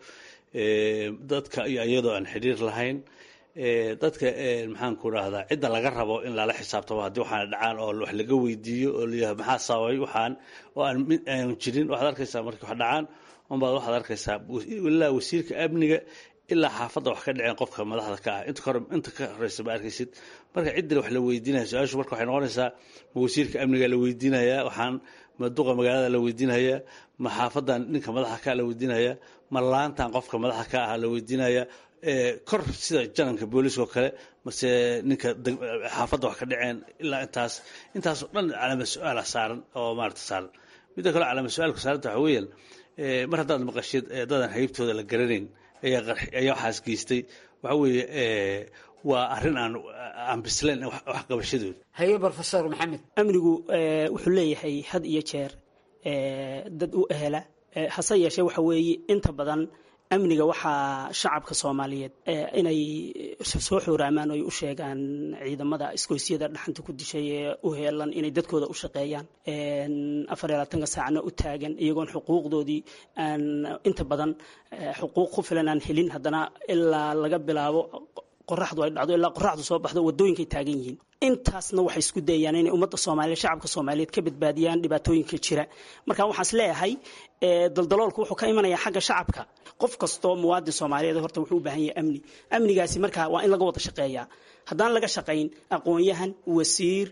dadka iyo iyadoo aan xidhiir lahayn dadka maxaan ku rahdaa cidda laga rabo in lala xisaabtamo haddii waxaana dhacaan oo wax laga weydiiyo oo layahay maxaa sababay waxaan oo aan mid aan jirin waxaad arkaysaa markii wax dhacaan unbaad waxaad arkaysaa ilaa wasiirka amniga ilaa xaafadda wax ka dhaceen qofka madaxda ka ah inta inta ka horeysa ma arkaysid marka ciddina wax la weydiinaya su-aashu marka waxay noqonaysaa ma wasiirka amniga la weydiinayaa waxaan ma duqa magaalada la weydiinayaa ma xaafadan ninka madaxa ka la weydiinayaa ma laantan qofka madaxa ka ah la weydiinayaa kor sida jananka booliiska oo kale mase ninka xaafadda wax ka dhaceen ilaa intaas intaasoo dhan calaama su-aala saaran oo maarata saaran midda kale calaama su-aalka saaranta waxa weeyaan mar haddaad maqashid dadan haybtooda la garanayn ayaa qarxi ayaa waxaas geystay waxa weeye waa arrin aan aan bislayn wax qabashadooda haye brofesor maxamed amnigu wuxuu leeyahay had iyo jeer dad u ehela hase yeeshee waxa weeye inta badan amniga waxaa shacabka soomaaliyeed inay soo xooraamaan oy u sheegaan ciidamada isgoysyada dhaxanta ku dishay ee u heelan inay dadkooda u shaqeeyaan afar iyo labaatanka saacna u taagan iyagoon xuquuqdoodii aan inta badan xuquuq ku filan aan helin haddana ilaa laga bilaabo qoraxdu ay dhacdo ilaa qoraxdu soo baxdo wadooyinkay taagan yihiin intaasna waxay isku dayayaan inay ummadda soomaaliyeed shacabka soomaaliyeed ka badbaadiyaan dhibaatooyinka jira marka waxaas leeyahay daldaloolku wuxuu ka imanayaa xagga shacabka qof kastoo muwaadin soomaaliyeed horta wuxuu u baahan yahay amni amnigaasi marka waa in laga wada shaqeeyaa haddaan laga shaqayn aqoon-yahan wasiir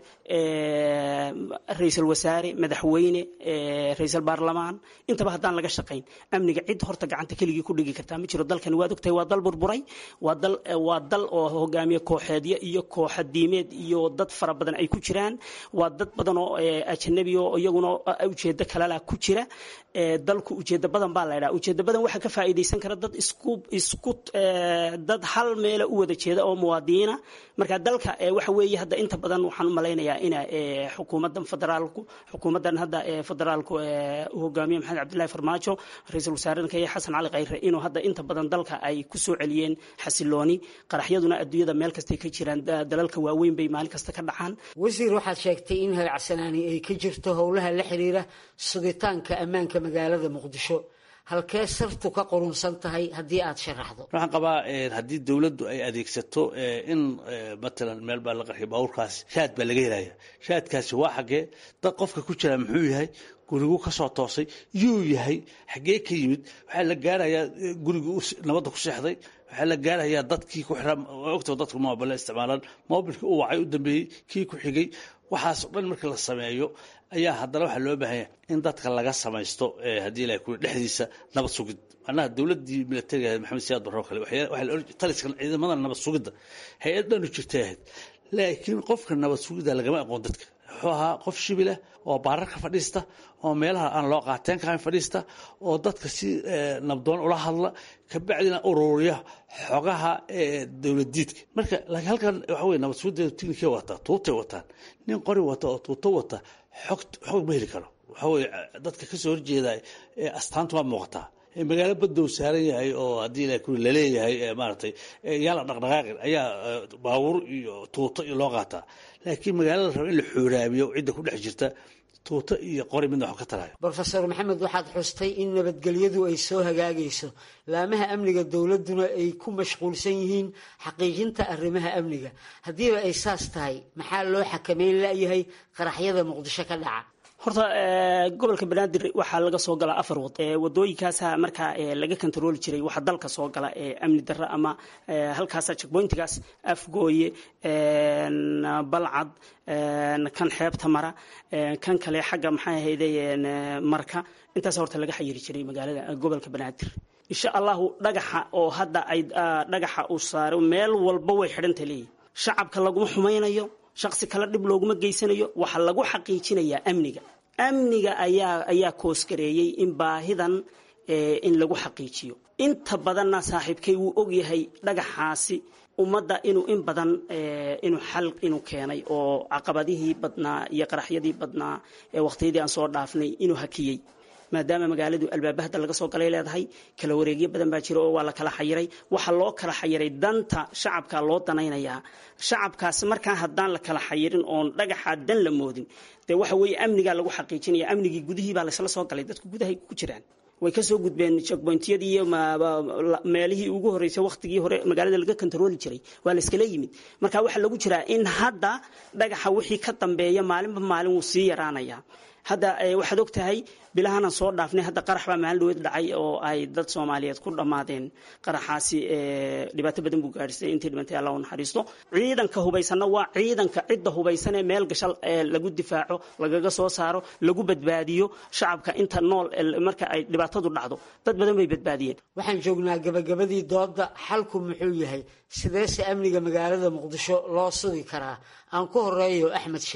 ra-iisul wasaare madaxweyne ra-iisul baarlamaan intaba haddaan laga shaqayn amniga cid horta gacanta keligii ku dhigi kartaa ma jiro dalkani waad ogtahay waa dal burburay waa dal waa dal oo hogaamiye kooxeedyo iyo kooxa diimeed iyo dad fara badan ay ku jiraan waa dad badan oo ajanabi oo iyaguna ujeedo kalala ku jira dalku ujeedo badan baa la ydhaha ujeedo badan waxaa ka faa'iidaysan kara dad isku isku dad hal meela u wada jeeda oo muwaadiniina marka dalka waxa weeye hadda inta badan waxaan u malaynayaa ina xukuumadan federaalku xukuumadan hadda federaalku u hogaamiye maxamed cabdullahi farmaajo ra-iisul wasaarenka iyo xasan cali khayre inuu hadda inta badan dalka ay ku soo celiyeen xasilooni qaraxyaduna adduunyada meel kastay ka jiraan dalalka waaweyn bay maalin kasta ka dhacaan wasiir waxaad sheegtay in hagacsanaani ay ka jirto howlaha la xiriira sugitaanka ammaanka magaalada muqdisho halkee sartu ka qurunsan tahay haddii aad sharaxdo waxaan qabaa haddii dowladdu ay adeegsato in matalan meel baa la qarxiya baabuurkaas shaad baa laga helaya shaadkaasi waa xaggee dad qofka ku jira muxuu yahay gurigu ka soo toosay yuu yahay xaggee ka yimid waxaa la gaarayaa gurigii nabadda ku seexday waxaa la gaarayaa dadkii ku xiraa ogtoo dadku moobile isticmaalaan moobilkii u wacay u dambeeyey kii ku xigay waxaas o dhan markii la sameeyo ayaa haddana waxaa loo baahanya in dadka laga samaysto haddii ilahay kuli dhexdiisa nabad sugid macnaha dowladdii militariga ahayd maxamed siyaad barro kale taliskan ciidamada nabad sugidda hay-ad dhanu jirtay ahayd laakiin qofka nabad sugidda lagama aqoon dadka wuxuu ahaa qof shibilah oo baararka fadhiista oo meelaha aan loo qaateen kahayn fadhiista oo dadka si nabdoon ula hadla kabacdina ururiya xogaha dowladiidka marka laakiin halkan waxa wey nabad sugiddeedu tiknikay wataa tuutay wataan nin qori wata oo tuuto wata xog xog ma heli karo waxa weye dadka kasoo horjeeda astaantu waa muuqataa magaalo badow saaran yahay oo haddii ilahay kuli laleeyahay maaragtay yaa la dhaqdhaqaaqin ayaa baabuur iyo tuuto iyo loo qaataa laakiin magaalada raba in la xooraabiyo cidda ku dhex jirta tuuto iyo qori midna wax ka tarayo brofesor maxamed waxaad xustay in nabadgelyadu ay soo hagaagayso laamaha amniga dowladduna ay ku mashquulsan yihiin xaqiijinta arrimaha amniga haddiiba ay saas tahay maxaa loo xakameyn layahay qaraxyada muqdisho ka dhaca horta gobolka banaadir waxaa laga soo galaa afar wad wadooyinkaasa markaa laga kontarooli jiray waxaa dalka soo gala amni darro ama halkaasa checkpointigaas afgooye balcad kan xeebta mara kan kale xagga maxay ahayde marka intaas horta laga xayiri jiray magaalada gobolka banaadir insha allahu dhagaxa oo hadda ay dhagaxa uu saaro meel walba way xidhanta leeyihin shacabka laguma xumaynayo shaqsi kale dhib looguma geysanayo waxaa lagu xaqiijinayaa amniga amniga ayaa ayaa koosgareeyey in baahidan in lagu xaqiijiyo inta badanna saaxiibkay wuu ogyahay dhagaxaasi ummadda inuu in badan inuu xal inuu keenay oo caqabadihii badnaa iyo qaraxyadii badnaa ee waqtiyadii aan soo dhaafnay inuu hakiyey maadaama magaaladu albaaba hadda laga soo galay leedahay kala wareegyo badan baa jira oo waa la kala xayiray waxaa loo kala xayiray danta shacabka loo danaynayaa shacabkaas markaa haddaan la kala xayirin oon dhagaxa dan la moodin dee waxa weeye amnigaa lagu xaqiijinaya amnigii gudihii baa laysla soo galay dadku gudahay ku jiraan way kasoo gudbeen checkpointyadii iyo meelihii ugu horreysay wakhtigii hore magaalada laga kontarooli jiray waa la iskala yimid marka waxaa lagu jiraa in hadda dhagaxa wixii ka dambeeya maalinba maalin wuu sii yaraanayaa hadda waxaad og tahay bilahanan soo dhaafnay hadda qarax baa maalin dhaweed dhacay oo ay dad soomaaliyeed ku dhammaadeen qaraxaasi dhibaato badan buu gaadhisay intii dhimantay allah u naxariisto ciidanka hubaysanna waa ciidanka cidda hubaysan ee meel gashal lagu difaaco lagaga soo saaro lagu badbaadiyo shacabka inta nool marka ay dhibaatadu dhacdo dad badan bay badbaadiyeen waxaan joognaa gabagabadii doodda xalku muxuu yahay sideese amniga magaalada muqdisho loo sugi karaa aan ku horeeyo axmed shire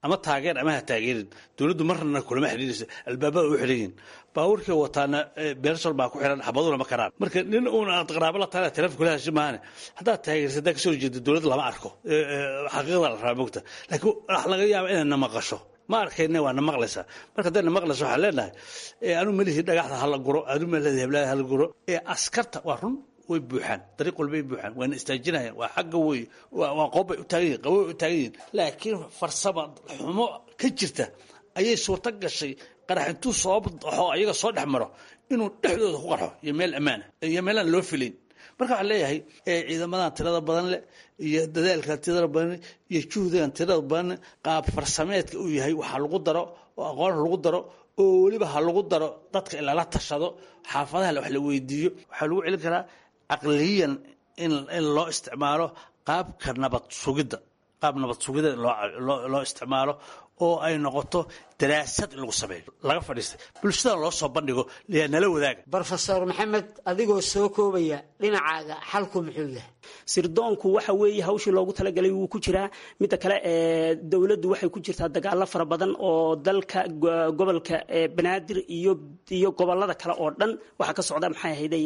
ama taageer ama ha taageerin dowladdu marnana kulama xidhiirayso albaabada u xidhayiin baabuurkii wataana beershal baa ku xiran xabaduna ma karaan marka nin uun aad qaraabo la tahay taleefon kula hashi maahane haddaad taageersa haddaa kasoo jeeda dowladda lama arko xaqiiqda la rabaa mogta laakiin wax laga yaaba inay na maqasho ma arkayne waa na maqlaysaa marka hadday na maqlayso waxaan leenahay anu melihii dhagaxda hala guro anu melihii heblaha hala guro ee askarta waa run way buuxaan dariiq walbay buuxaan waana istaajinayaan waa xagga wey waa qoobbay u taagan yihin qabobay u taagan yihin laakiin farsama xumo ka jirta ayay suurto gashay qarax intuu soo baxo ayaga soo dhex maro inuu dhexdooda ku qarxo iyo meel ammaana iyo meelaan loo filayn marka waxaan leeyahay ciidamadan tirada badan leh iyo dadaalkan tirada badan iyo juhdigan tirada badan qaab farsameedka uu yahay waxaa lagu daro oo aqoon lagu daro oo weliba ha lagu daro dadka in lala tashado xaafadaha wax la weydiiyo waxaa lagu celin karaa caqliyan in in loo isticmaalo qaabka nabad sugidda qaab nabad sugidda loo isticmaalo oo ay noqoto daraasad in lagu sameeyo laga fadhiistay bulshada loo soo bandhigo liyaa nala wadaaga brofesor maxamed adigoo soo koobaya dhinacaaga xalku muxuu yahay sirdoonku waxa weeye hawshii loogu talagalay wuu ku jiraa midda kale ee dowladdu waxay ku jirtaa dagaalo fara badan oo dalka gobolka banaadir iyo iyo gobolada kale oo dhan waxaa ka socda maxay ahayday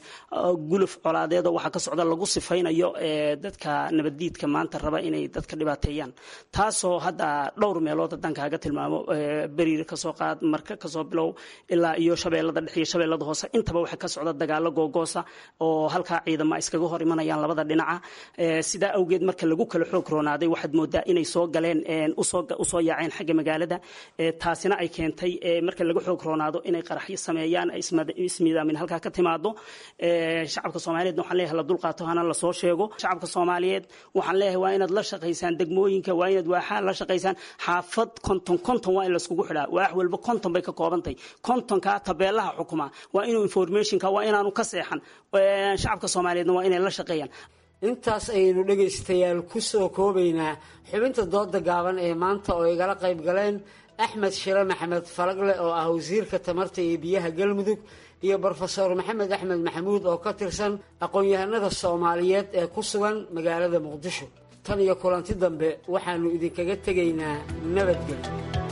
guluf colaadeed oo waxaa ka socda lagu sifaynayo dadka nabaddiidka maanta raba inay dadka dhibaateeyaan taasoo hadda dhowr meelood haddaan kaaga tilmaamo beriir kasoo qaad marka kasoo bilow ilaa iyo shabeellada dhex iyo shabeellada hoose intaba waxaa ka socda dagaalo googoosa oo halkaa ciidama iskaga hor imanayaan labada dhinaca sidaa awgeed marka lagu kala xoog roonaaday waxaad moodaa inay soo galeen usoo yaaceen xagga magaalada taasina ay keentay marka laga xoog roonaado inay qaraxyo sameeyaan ismiidaamin halkaa ka timaado shacabka soomaaliyeed waxaan leeyahay la dulqaato hana lasoo sheego shacabka soomaaliyeed waxaan leeyahay waa inaad la shaqaysaan degmooyinka waa inaad waaxaa la shaqaysaan xaafad konton konton waa in laiskugu xidhaa waax walba konton bay ka koobantay kontonkaa tabeelaha xukuma waa inuu informationka waa inaanu ka seexan shacabka soomaaliyeedna waa inay la shaqeeyaan intaas ayaynu dhegaystayaal ku soo koobaynaa xubinta dooda gaaban ee maanta oo igala qayb galeen axmed shire maxamed falagle oo ah wasiirka tamarta iyo biyaha galmudug iyo brofesor maxamed axmed maxamuud oo ka tirsan aqoon-yahanada soomaaliyeed ee ku sugan magaalada muqdisho tan iyo kulanti dambe waxaannu idinkaga tegaynaa nabadgelyo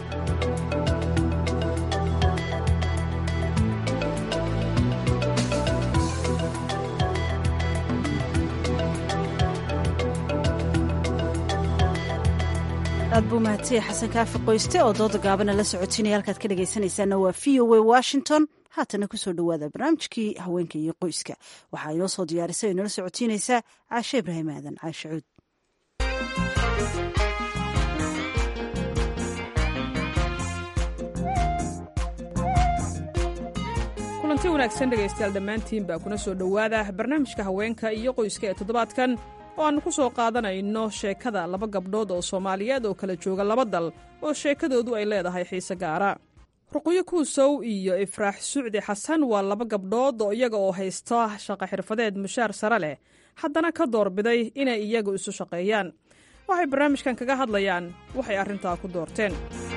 aad buu mahadsanyahay xasan kaafi qoyste oo dooda gaabana la socotinaya halkaad ka dhegaysanaysaana waa v o a washington haatana kusoo dhowaada barnaamijkii haweenka iyo qoyska waxaa inoo soo diyaarisay oo inala socotiinaysaa caashe ibraahim aadan caashe cuud kulanti wanaagsan dhegaystayaal dhammaantiin baa kuna soo dhowaada barnaamijka haweenka iyo qoyska ee toddobaadkan oo aannu ku soo qaadanayno sheekada laba gabdhood oo soomaaliyeed oo kala jooga laba dal oo sheekadoodu ay leedahay xiise gaara ruqyo kuusow iyo ifraax sucdi xasan waa laba gabdhood oo iyaga oo haysta shaqo xirfadeed mushaar sare leh haddana ka doorbiday inay iyagu isu shaqeeyaan waxay barnaamijkan kaga hadlayaan waxay arrintaa ku doorteen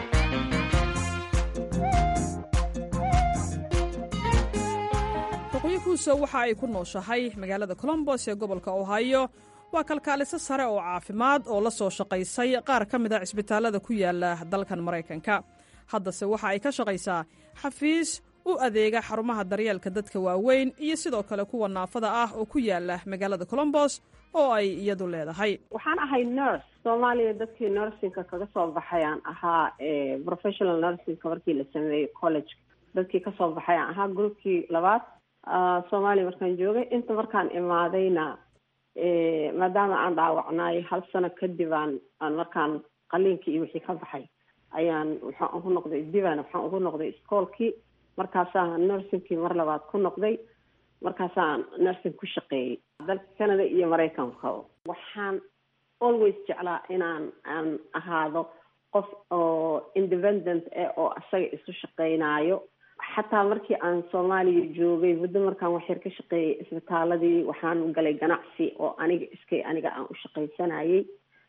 ruqyo kuusow waxa ay ku nooshahay magaalada colombos ee gobolka ohio waa kalkaaliso sare oo caafimaad oo la soo shaqaysay qaar ka mid a cisbitaallada ku yaala dalkan maraykanka haddase waxa ay ka shaqaysaa xafiis u adeega xarumaha daryeelka dadka waaweyn iyo sidoo kale kuwa naafada ah oo ku yaala magaalada colombos oo ay iyadu leedahay waxaan ahay nurse soomaaliya dadkii nursingka kaga soo baxay aan ahaa professional nursingka markii la sameeyey college dadkii kasoo baxay aan ahaa groupkii labaad soomaaliya markaan joogay inta markaan imaadayna maadaama aan dhaawacnaay hal sano kadib aan aan markaan qaliinkii iyo wixii ka baxay ayaan waxaan ugu noqday divan waxaan ugu noqday iskoolkii markaasaan nursingkii mar labaad ku noqday markaasaan nursing ku shaqeeyey dalka canada iyo maraykanka waxaan always jeclaa inaan aan ahaado qof oo independent eh oo asaga isu shaqeynaayo xataa markii aan soomaaliya joogay muddo markaan waxyar ka shaqeeyay isbitaaladii waxaan galay ganacsi oo aniga iskay aniga aan u shaqaysanayay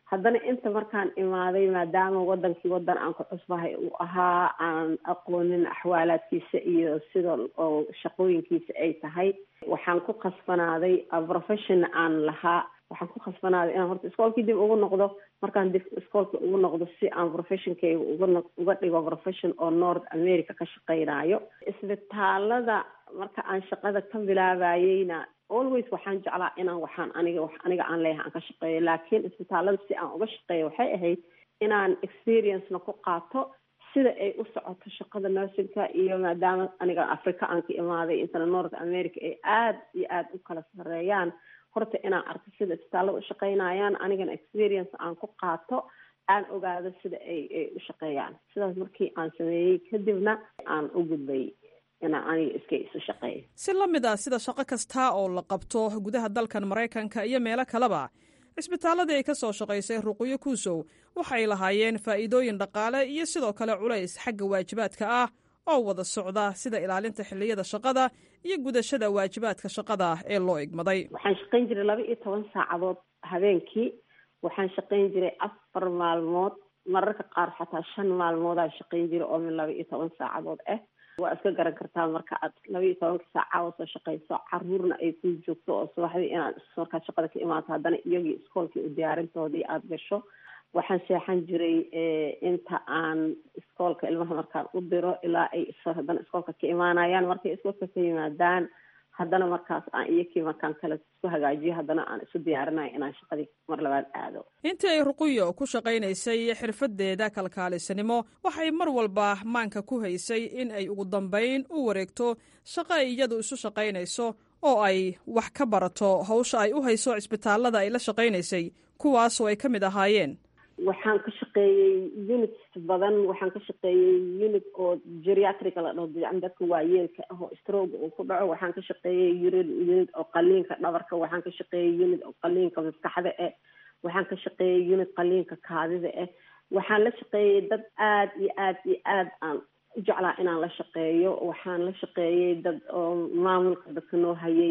haddana inta markaan imaaday maadaama wadankii wadan aan ku cusbahay uu ahaa aan aqoonin axwaalaadkiisa iyo sida oo shaqooyinkiisa ay tahay waxaan ku khasbanaaday profession aan lahaa waxaan ku khasbanaaday inaan horta iskoolkii dib ugu noqdo markaan dib iskoolka ugu noqdo si aan professionkayga uga uga dhigo profession oo north america ka shaqeynaayo isbitaalada marka aan shaqada ka bilaabayeyna always waxaan jeclaa inaan waxaan aniga wax aniga aan leeyahay aan ka shaqeeyo laakiin isbitaalada si aan uga shaqeeyo waxay ahayd inaan experiencena ku qaato sida ay u socoto shaqada nursingka iyo maadaama aniga africa aan ka imaaday intana north america ay aada iyo aada u kala sareeyaan horta inaan arko sida isbitaalada u shaqeynayaan anigana experience aan ku qaato aan ogaado sida ay ay u shaqeeyaan sidaas markii aan sameeyey kadibna aan u gudbay inaan aniga iska isu shaqeeyo si la mid ah sida shaqo kastaa oo la qabto gudaha dalkan maraykanka iyo meelo kaleba cisbitaaladii ay ka soo shaqaysay ruqyo kuusow waxay lahaayeen faa'iidooyin dhaqaale iyo sidoo kale culays xagga waajibaadka ah oo wada socda sida ilaalinta xilliyada shaqada iyo gudashada waajibaadka shaqada ee loo igmaday waxaan shaqayn jiray laba iyo toban saacadood habeenkii waxaan shaqayn jiray afar maalmood mararka qaar xataa shan maalmoodaan shaqayn jiray oo min laba iyo toban saacadood ah waa iska garan kartaa marka aad laba iyo tobanka saacadood soo shaqayso caruurna ay ku joogto oo subaxdii inaad markaad shaqada ka imaato haddana iyagii iskoolkii u diyaarintoodii aada gasho waxaan seexan jiray inta aan iskoolka ilmaha markaan u diro ilaa ay haddana iskoolka ka imaanayaan markay iskoolka ka yimaadaan haddana markaas aan iyakii markaan kale isku hagaajiyo haddana aan isu diyaarinayo inaan shaqadii mar labaad aado intii ay ruquyo ku shaqaynaysay xirfadeeda kalkaalisanimo waxay mar walba maanka ku haysay in ay ugu dambayn u wareegto shaqo ay iyadu isu shaqaynayso oo ay wax ka barato hawsha ay u hayso cisbitaalada ay la shaqaynaysay kuwaasoo ay ka mid ahaayeen waxaan ka shaqeeyey unit badan waxaan ka shaqeeyey unit oo geriatrica la dhaho yani dadka waayeelka ah oo stroga uu ku dhaco waxaan ka shaqeeyey unit oo qaliinka dhabarka waxaan ka shaqeeyey unit oo qaliinka maskaxda ah waxaan ka shaqeeyey unit qaliinka kaadida ah waxaan la shaqeeyey dad aada iyo aada iyo aada aan u jeclaa inaan la shaqeeyo waxaan la shaqeeyey dad oo maamulka dadka noo hayay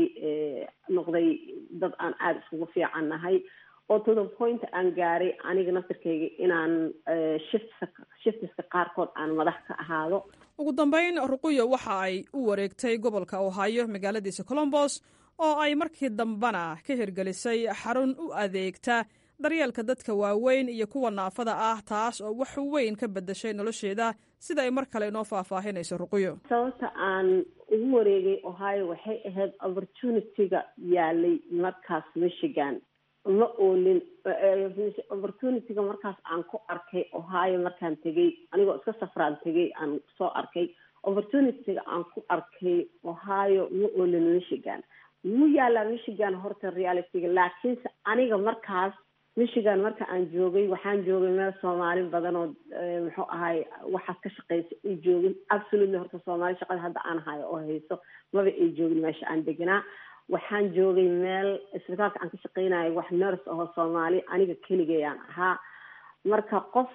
noqday dad aan aada iskugu fiican nahay oo to the point aan gaaray aniga naftirkayga inaan shifts shiftiska qaarkood aan madax ka ahaado ugu dambayn ruquyo waxa ay u wareegtay gobolka ohaayo magaaladiisa colombos oo ay markii dambena ka hirgelisay xarun u adeegta daryeelka dadka waaweyn iyo kuwa naafada ah taas oo wax weyn ka bedashay nolosheeda sida ay mar kale inoo faahfaahinayso ruquyo sababta aan ugu wareegay ohio waxay ahayd opportunity-ga yaalay markaas michigan ma oolin opportunity-ga markaas aan ku arkay ohio markaan tegay anigoo iska safraan tegay aan soo arkay opportunity-ga aan ku arkay ohio ma oolin michigan wuu yaalaa michigan horta reality-ga laakiinse aniga markaas michigan marka aan joogay waxaan joogay meel soomaali badan oo muxuu ahay waxaad ka shaqeysa ay joogin absolutely horta soomaali shaqada hadda aan hayo oo hayso maba ay joogin meesha aan deganaa waxaan joogay meel isbitaalka aan ka shaqeynayo wax nurse aho soomaali aniga keligayaan ahaa marka qof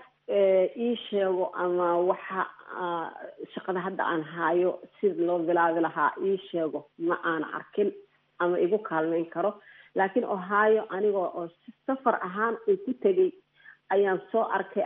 ii sheego ama waxa shaqada hadda aan hayo sida loo bilaabi lahaa ii sheego ma aana arkin ama igu kaalmeyn karo laakiin ohio aniga oo safar ahaan uu ku tegay ayaan soo arkay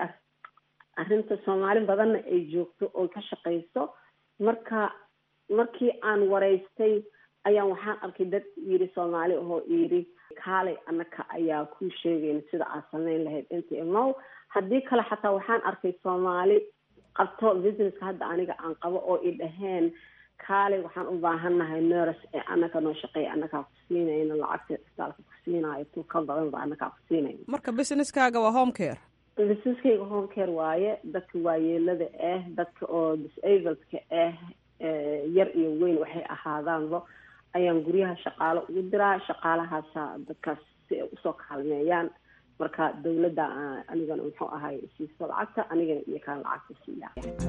arrinta soomaali badanna ay joogto oo ka shaqeyso marka markii aan wareystay ayaan waxaan arkay dad yiri soomaali ahoo yiri kaalay anaka ayaa kuu sheegayna sida aad sameyn lahayd inta imow haddii kale xataa waxaan arkay soomaali qabto businesska hadda aniga aan qabo oo i dhaheen kaalay waxaan u baahannahay nurs ee anaka noo shaqeeya anakaa ku siinayna lacagta isbitaalka ku siinaayo tu ka badan ba anakaa ku siinayna marka businesskaaga waa home care businesskayga home care waaye dadka waayeelada ah dadka oo disabledka ah yar iyo weyn waxay ahaadaanba ayaan guryaha shaqaalo ugu diraa shaqaalahaasa dadkaas si ay usoo kaalmeeyaan marka dawladda anigana muxuu ahay siiso lacagta anigana iyo kaan lacagta siiya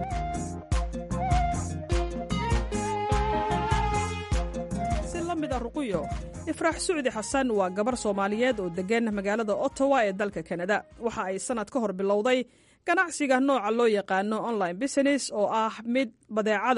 si la mid a ruquyo ifraax sucdi xasan waa gabar soomaaliyeed oo deggan magaalada ottawa ee dalka kanada waxa ay sannad ka hor bilowday ganacsiga nooca loo yaqaano online business oo ah mid badeecada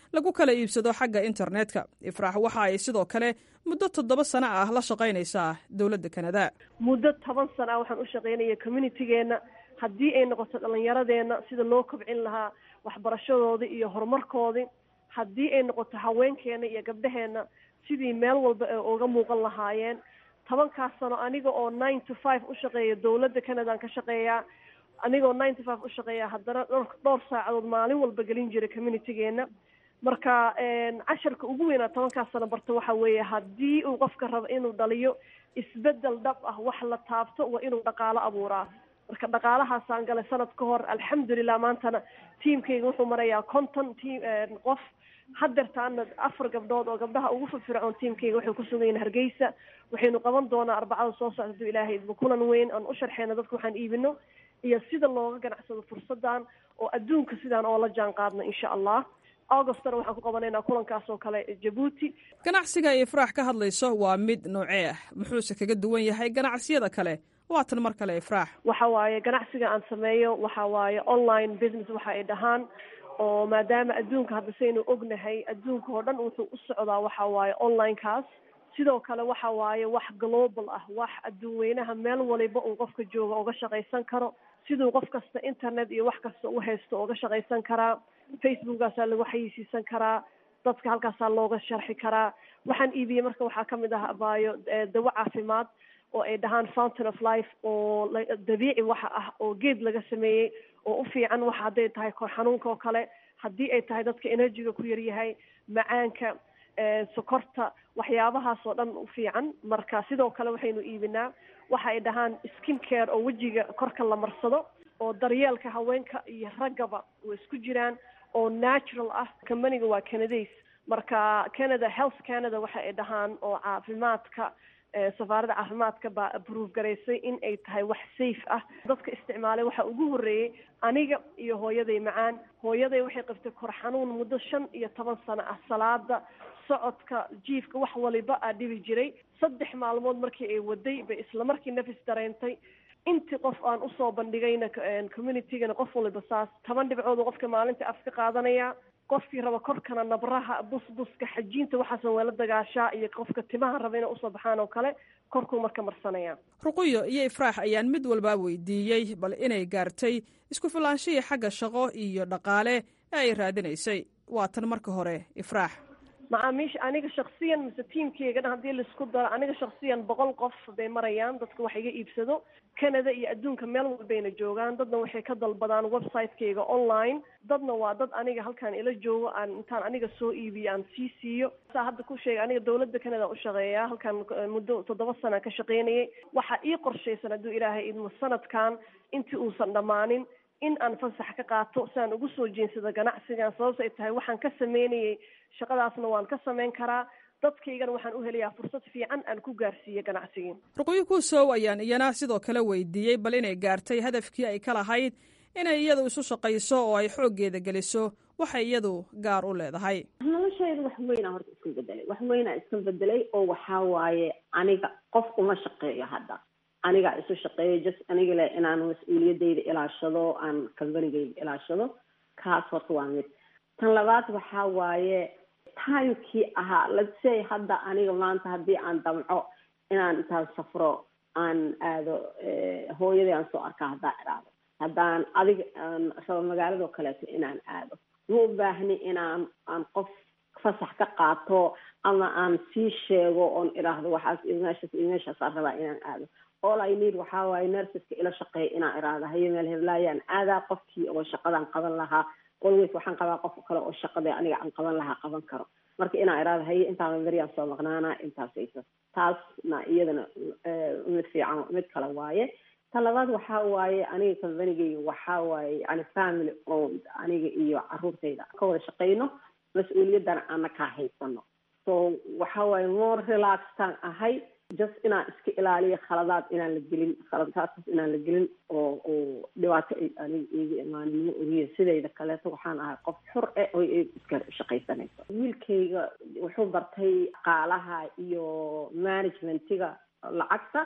lagu kala iibsado xagga internetka ifraax waxa ay sidoo kale muddo toddoba sano ah la shaqaynaysaa dowladda kanada muddo toban sana ah waxaan u shaqaynaya communitygeenna haddii ay noqoto dhallinyaradeenna sida loo kobcin lahaa waxbarashadoodii iyo horumarkoodii haddii ay noqoto haweenkeena iyo gabdhaheenna sidii meel walba ay uga muuqan lahaayeen tobankaas sano aniga oo nine to five u shaqeeya dowladda canadaan ka shaqeeyaa anigoo nine to five u shaqeeya haddana dhowr dhowr saacadood maalin walba gelin jiray communitygeena marka casharka ugu weynaa tobankaas sano barta waxa weeye haddii uu qofka rabo inuu dhaliyo isbedel dhab ah wax la taabto waa inuu dhaqaalo abuuraa marka dhaqaalahaasaan galay sanad ka hor alxamdulilah maantana tiamkayga wuxuu marayaa conton team qof hadeertaana afar gabdhood oo gabdhaha ugu firfircoon tiamkayga waxay kusugan yihin hargeysa waxaynu qaban doonaa arbacada soo socda haduu ilaahay idmo kulan weyn aan u sharxeyna dadka waxaan iibino iyo sida looga ganacsado fursadan oo adduunka sidaan oo la jaan qaadno insha allah augustana waxaan ku qabanaynaa kulankaas oo kale jabuuti ganacsiga ay ifraax ka hadlayso waa mid noocee ah muxuuse kaga duwan yahay ganacsiyada kale waatan mar kale ifraax waxa waaye ganacsiga aan sameeyo waxa waaye online business waxa ay dhahaan oo maadaama adduunka hadda saynu ognahay adduunka oo dhan wuxuu u socdaa waxa waaye onlinekaas sidoo kale waxa waaye wax global ah wax adduun weynaha meel waliba uu qofka jooga uga shaqaysan karo siduu qof kasta internet iyo wax kasta u haysto uga shaqaysan karaa facebookkaasaa lagu xayeysiisan karaa dadka halkaasaa looga sharxi karaa waxaan iibiyey marka waxaa kamid ah abaayo dawo caafimaad oo ay dhahaan fountain of life oo dabiici waxa ah oo geed laga sameeyey oo u fiican waxa hadday tahay kor xanuunka oo kale haddii ay tahay dadka energyga ku yaryahay macaanka sokorta waxyaabahaas oo dhan u fiican marka sidoo kale waxaynu iibinaa waxa ay dhahaan skin care oo wejiga korka la marsado oo daryeelka haweenka iyo raggaba way isku jiraan oo natural ah companiga waa canadays marka canada health canada waxa ay dhahaan oo caafimaadka safaaradda caafimaadka baa approve garaysay in ay tahay wax safe ah dadka isticmaalay waxaa ugu horreeyey aniga iyo hooyaday macaan hooyaday waxay qabtay kor xanuun muddo shan iyo toban sano ah salaada socodka jiifka wax waliba aa dhibi jiray saddex maalmood markii ay waday bay isla markii nafis dareentay intii qof aan usoo bandhigayna communitygana qof waliba saas toban dhibcood qofka maalinta af ka qaadanaya qofkii raba korkana nabraha busbuska xajiinta waxaasan waa la dagaashaa iyo qofka timaha raba inay usoo baxaan oo kale korkuu marka marsanaya ruquyo iyo ifraax ayaan mid walbaa weydiiyey bal inay gaartay isku filaanshihii xagga shaqo iyo dhaqaale ee ay raadinaysay waa tan marka hore ifraax macaamiisha aniga shaksiyan mise tiamkeyga dhan haddii laisku daro aniga shaksiyan boqol qof bay marayaan dadka wax iga iibsado canada iyo adduunka meel walbayna joogaan dadna waxay ka dalbadaan website-keyga online dadna waa dad aniga halkaan ila joogo aan intaan aniga soo iibiyo aan sii siiyo saa hadda ku sheegay aniga dawladda canada u shaqeeyaa halkaan muddo toddoba sana ka shaqaynayay waxaa ii qorshaysan hadduu ilaahay idmo sanadkan intii uusan dhammaanin in aan fasax ka qaato si aan ugu soo jeensado ganacsigan sababta ay tahay waxaan ka sameynayay shaqadaasna waan ka samayn karaa dadkaygana waxaan u helayaa fursad fiican aan ku gaarsiiyo ganacsigii ruqyo kuusow ayaan iyana sidoo kale weydiiyey bal inay gaartay hadafkii ay ka lahayd inay iyadu isu shaqayso oo ay xooggeeda geliso waxay iyadu gaar u leedahay noloshayda wax weynaa horta iska bedelay wax weynaa iska bedelay oo waxaa waaye aniga qof uma shaqeeyo hadda anigaa isu shaqeeyo just aniga le inaan mas-uuliyadayda ilaashado aan kambanigayda ilaashado kaas horta waa mid tan labaad waxaa waaye timekii ahaa let's say hadda aniga maanta haddii aan damco inaan intaan safro aan aado hooyadii aan soo arkaa haddaan iraado haddaan adiga aan rabo magaaladoo kaleeto inaan aado ma u baahni inaan aan qof fasax ka qaato ama aan sii sheego oon iraahdo waxaas iyo meeshaas iyo meeshaasaan rabaa inaan aado all i need waxaa waaye nersiska ila shaqeeya inaan iraahdo haye meel heblaayaan aadaa qofkii oo shaqadaan qaban lahaa always waxaan qabaa qof kale oo shaqada aniga aan qaban lahaa qaban karo marka inaan iraahdo haye intaana beryaan soo maqnaana intaasaysa taasna iyadana mid fiican mid kale waaye ta labaad waxaa waaye aniga combanigayga waxaa waaye yani family owned aniga iyo caruurtayda ka wada shaqeyno mas-uuliyaddana aana kaa haysano so waxaa waaye more relaxtaan ahay just inaan iska ilaaliyo khaladaad inaan la gelin khaladkaasas inaan la gelin oo oo dhibaato ay aniga iiga imaanimo ogiya sidayda kaleeto waxaan ahay qof xur eh oo iska shaqaysanayso wiilkayga wuxuu bartay qaalaha iyo managementiga lacagta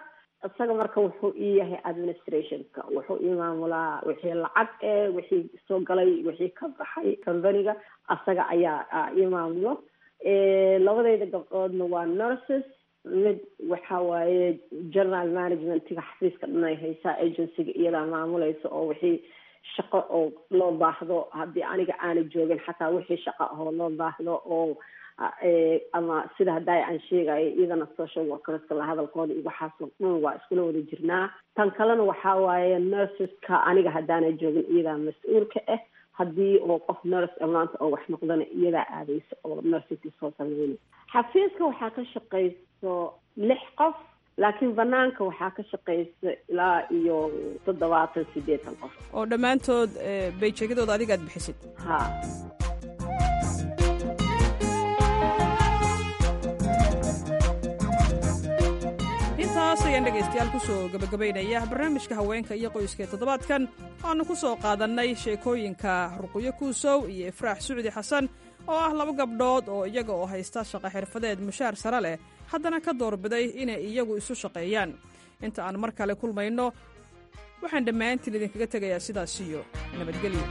isaga marka wuxuu ii yahay administrationka wuxuu ii maamulaa wixii lacag ee wixii soo galay wixii ka baxay companiga asaga ayaa ii maamulo labadayda gabdhoodna waa nurses mid waxa waaye general managementiga xafiiska dhan ay haysaa agencyga iyadaa maamulaysa oo wixii shaqo oo loo baahdo haddii aniga aana joogin xataa wixii shaqo ahoo loo baahdo oo ama sida hadda aan sheegayo iyadana social workerska la hadalkooda iyo waxaasoo dhan waa iskula wada jirnaa tan kalena waxaa waaye nurseska aniga haddaana joogin iyadaa mas-uulka ah haddii oo qof nurse maanta oo wax noqdana iyadaa aadaysa oo nursekii soo sameynay xafiiska waxaa ka shaqayso lix qof laakiin banaanka waxaa ka shaqaysa ilaa iyo toddobaatan sideetan qof oo dhammaantood bayjeegyadooda adiga aad bixisid ha intaas ayaan dhegaystayaal ku soo gebagabaynaya barnaamijka haweenka iyo qoyska ee toddobaadkan waannu ku soo qaadannay sheekooyinka ruqyo kuusow iyo ifraax sucdi xasan oo ah laba gabdhood oo iyaga oo haysta shaqo xirfadeed mushaar sare leh haddana ka doorbiday inay iyagu isu shaqeeyaan inta aan mar kale kulmayno waxaan dhammaantiin idinkaga tegayaa sidaas iyo nabadgelyo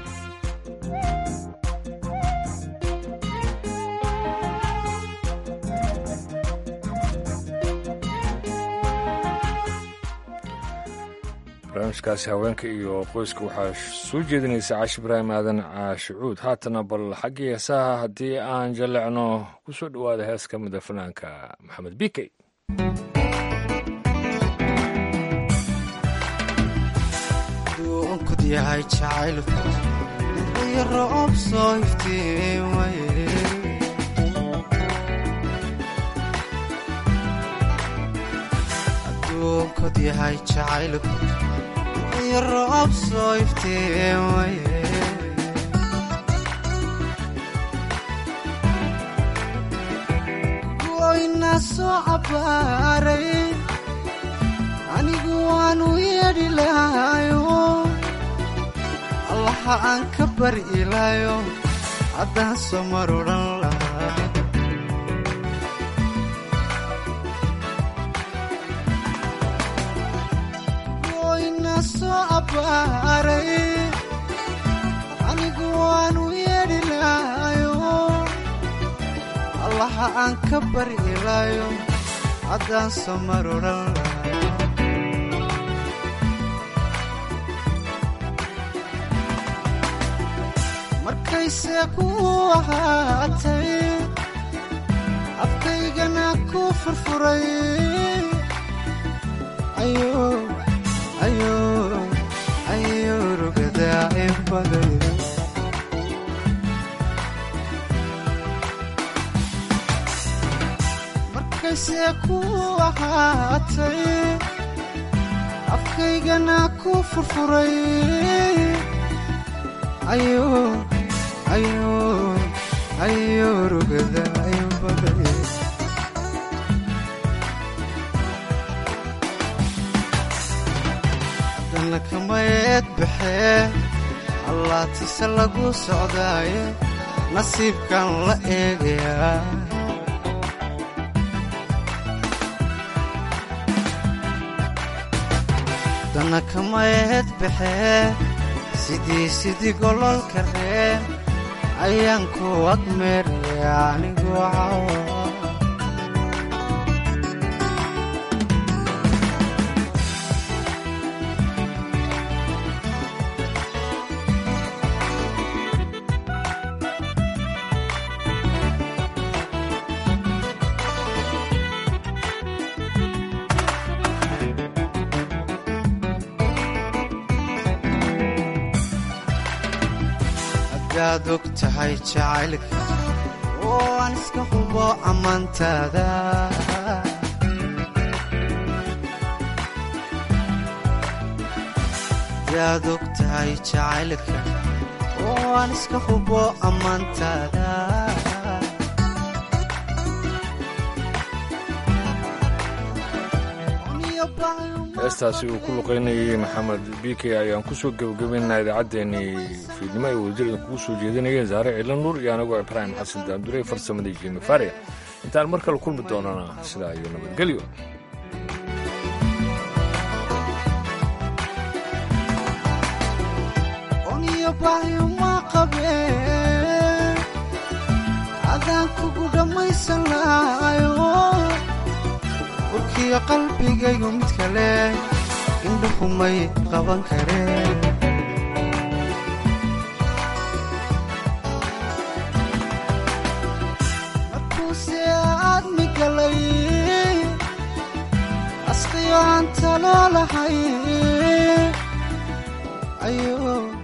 barnaamijkaasi haweenka iyo qoyska waxaa soo jeedinaysa caashi ibraahim aadan caashicuud haatana bal xaggii heesaha haddii aan jallecno ku soo dhowaada hees ka mida fanaanka maxamed bikey duunkud yahay jacaylku iyo roob soo iftiimaye aduunkod yahay jacaylku iyo roob soo iftiimaye goyna soo cabbaaray anigu waanu yeedhi lahayo allaha aan ka bari ilaayo haddaan soo mar odhan lahaa goyna soo abbaaray anigu waanu yeedhi lahayo allaha aan ka bari ilaayo haddaan soo mar odhan lahaa markayse ku ahaatay afkaygana ku furfuray ayo rugadaa in baday markayse ku ahaatay afkaygana ku furfuray ayo ayo ayo rugada ayo baday haddana kamayeed baxee allaatise lagu socdaaye nasiibkan la eegayaa haddana kamayeed baxee sidii sidii gololka reen ayaan ku agmeeraya anigu cawa hadaad og tahay jacaylka oo aan iska hubo ammaantaada hadaad og tahay jacaylka oo aan iska hubo ammaantaada heestaasi uu ku luqaynayay maxamed bike ayaan ku soo gebagabaynaa idaacaddeenii fiidnimo ay wadajirda kugu soo jeedinayeen saare ciilan nuur iyo anagoo ibraahim xasan daandure farsamadii jimi faria intaan mar kale kulmi doonana sidaa iyo nabadgelyo bahyuma qabeen adaan kugu dhammaysan lahayo warkiyo qalbigaygu mid kale indhuhumay qaban kareen markuuse aad migalay asqiyo aan talo lahay ayo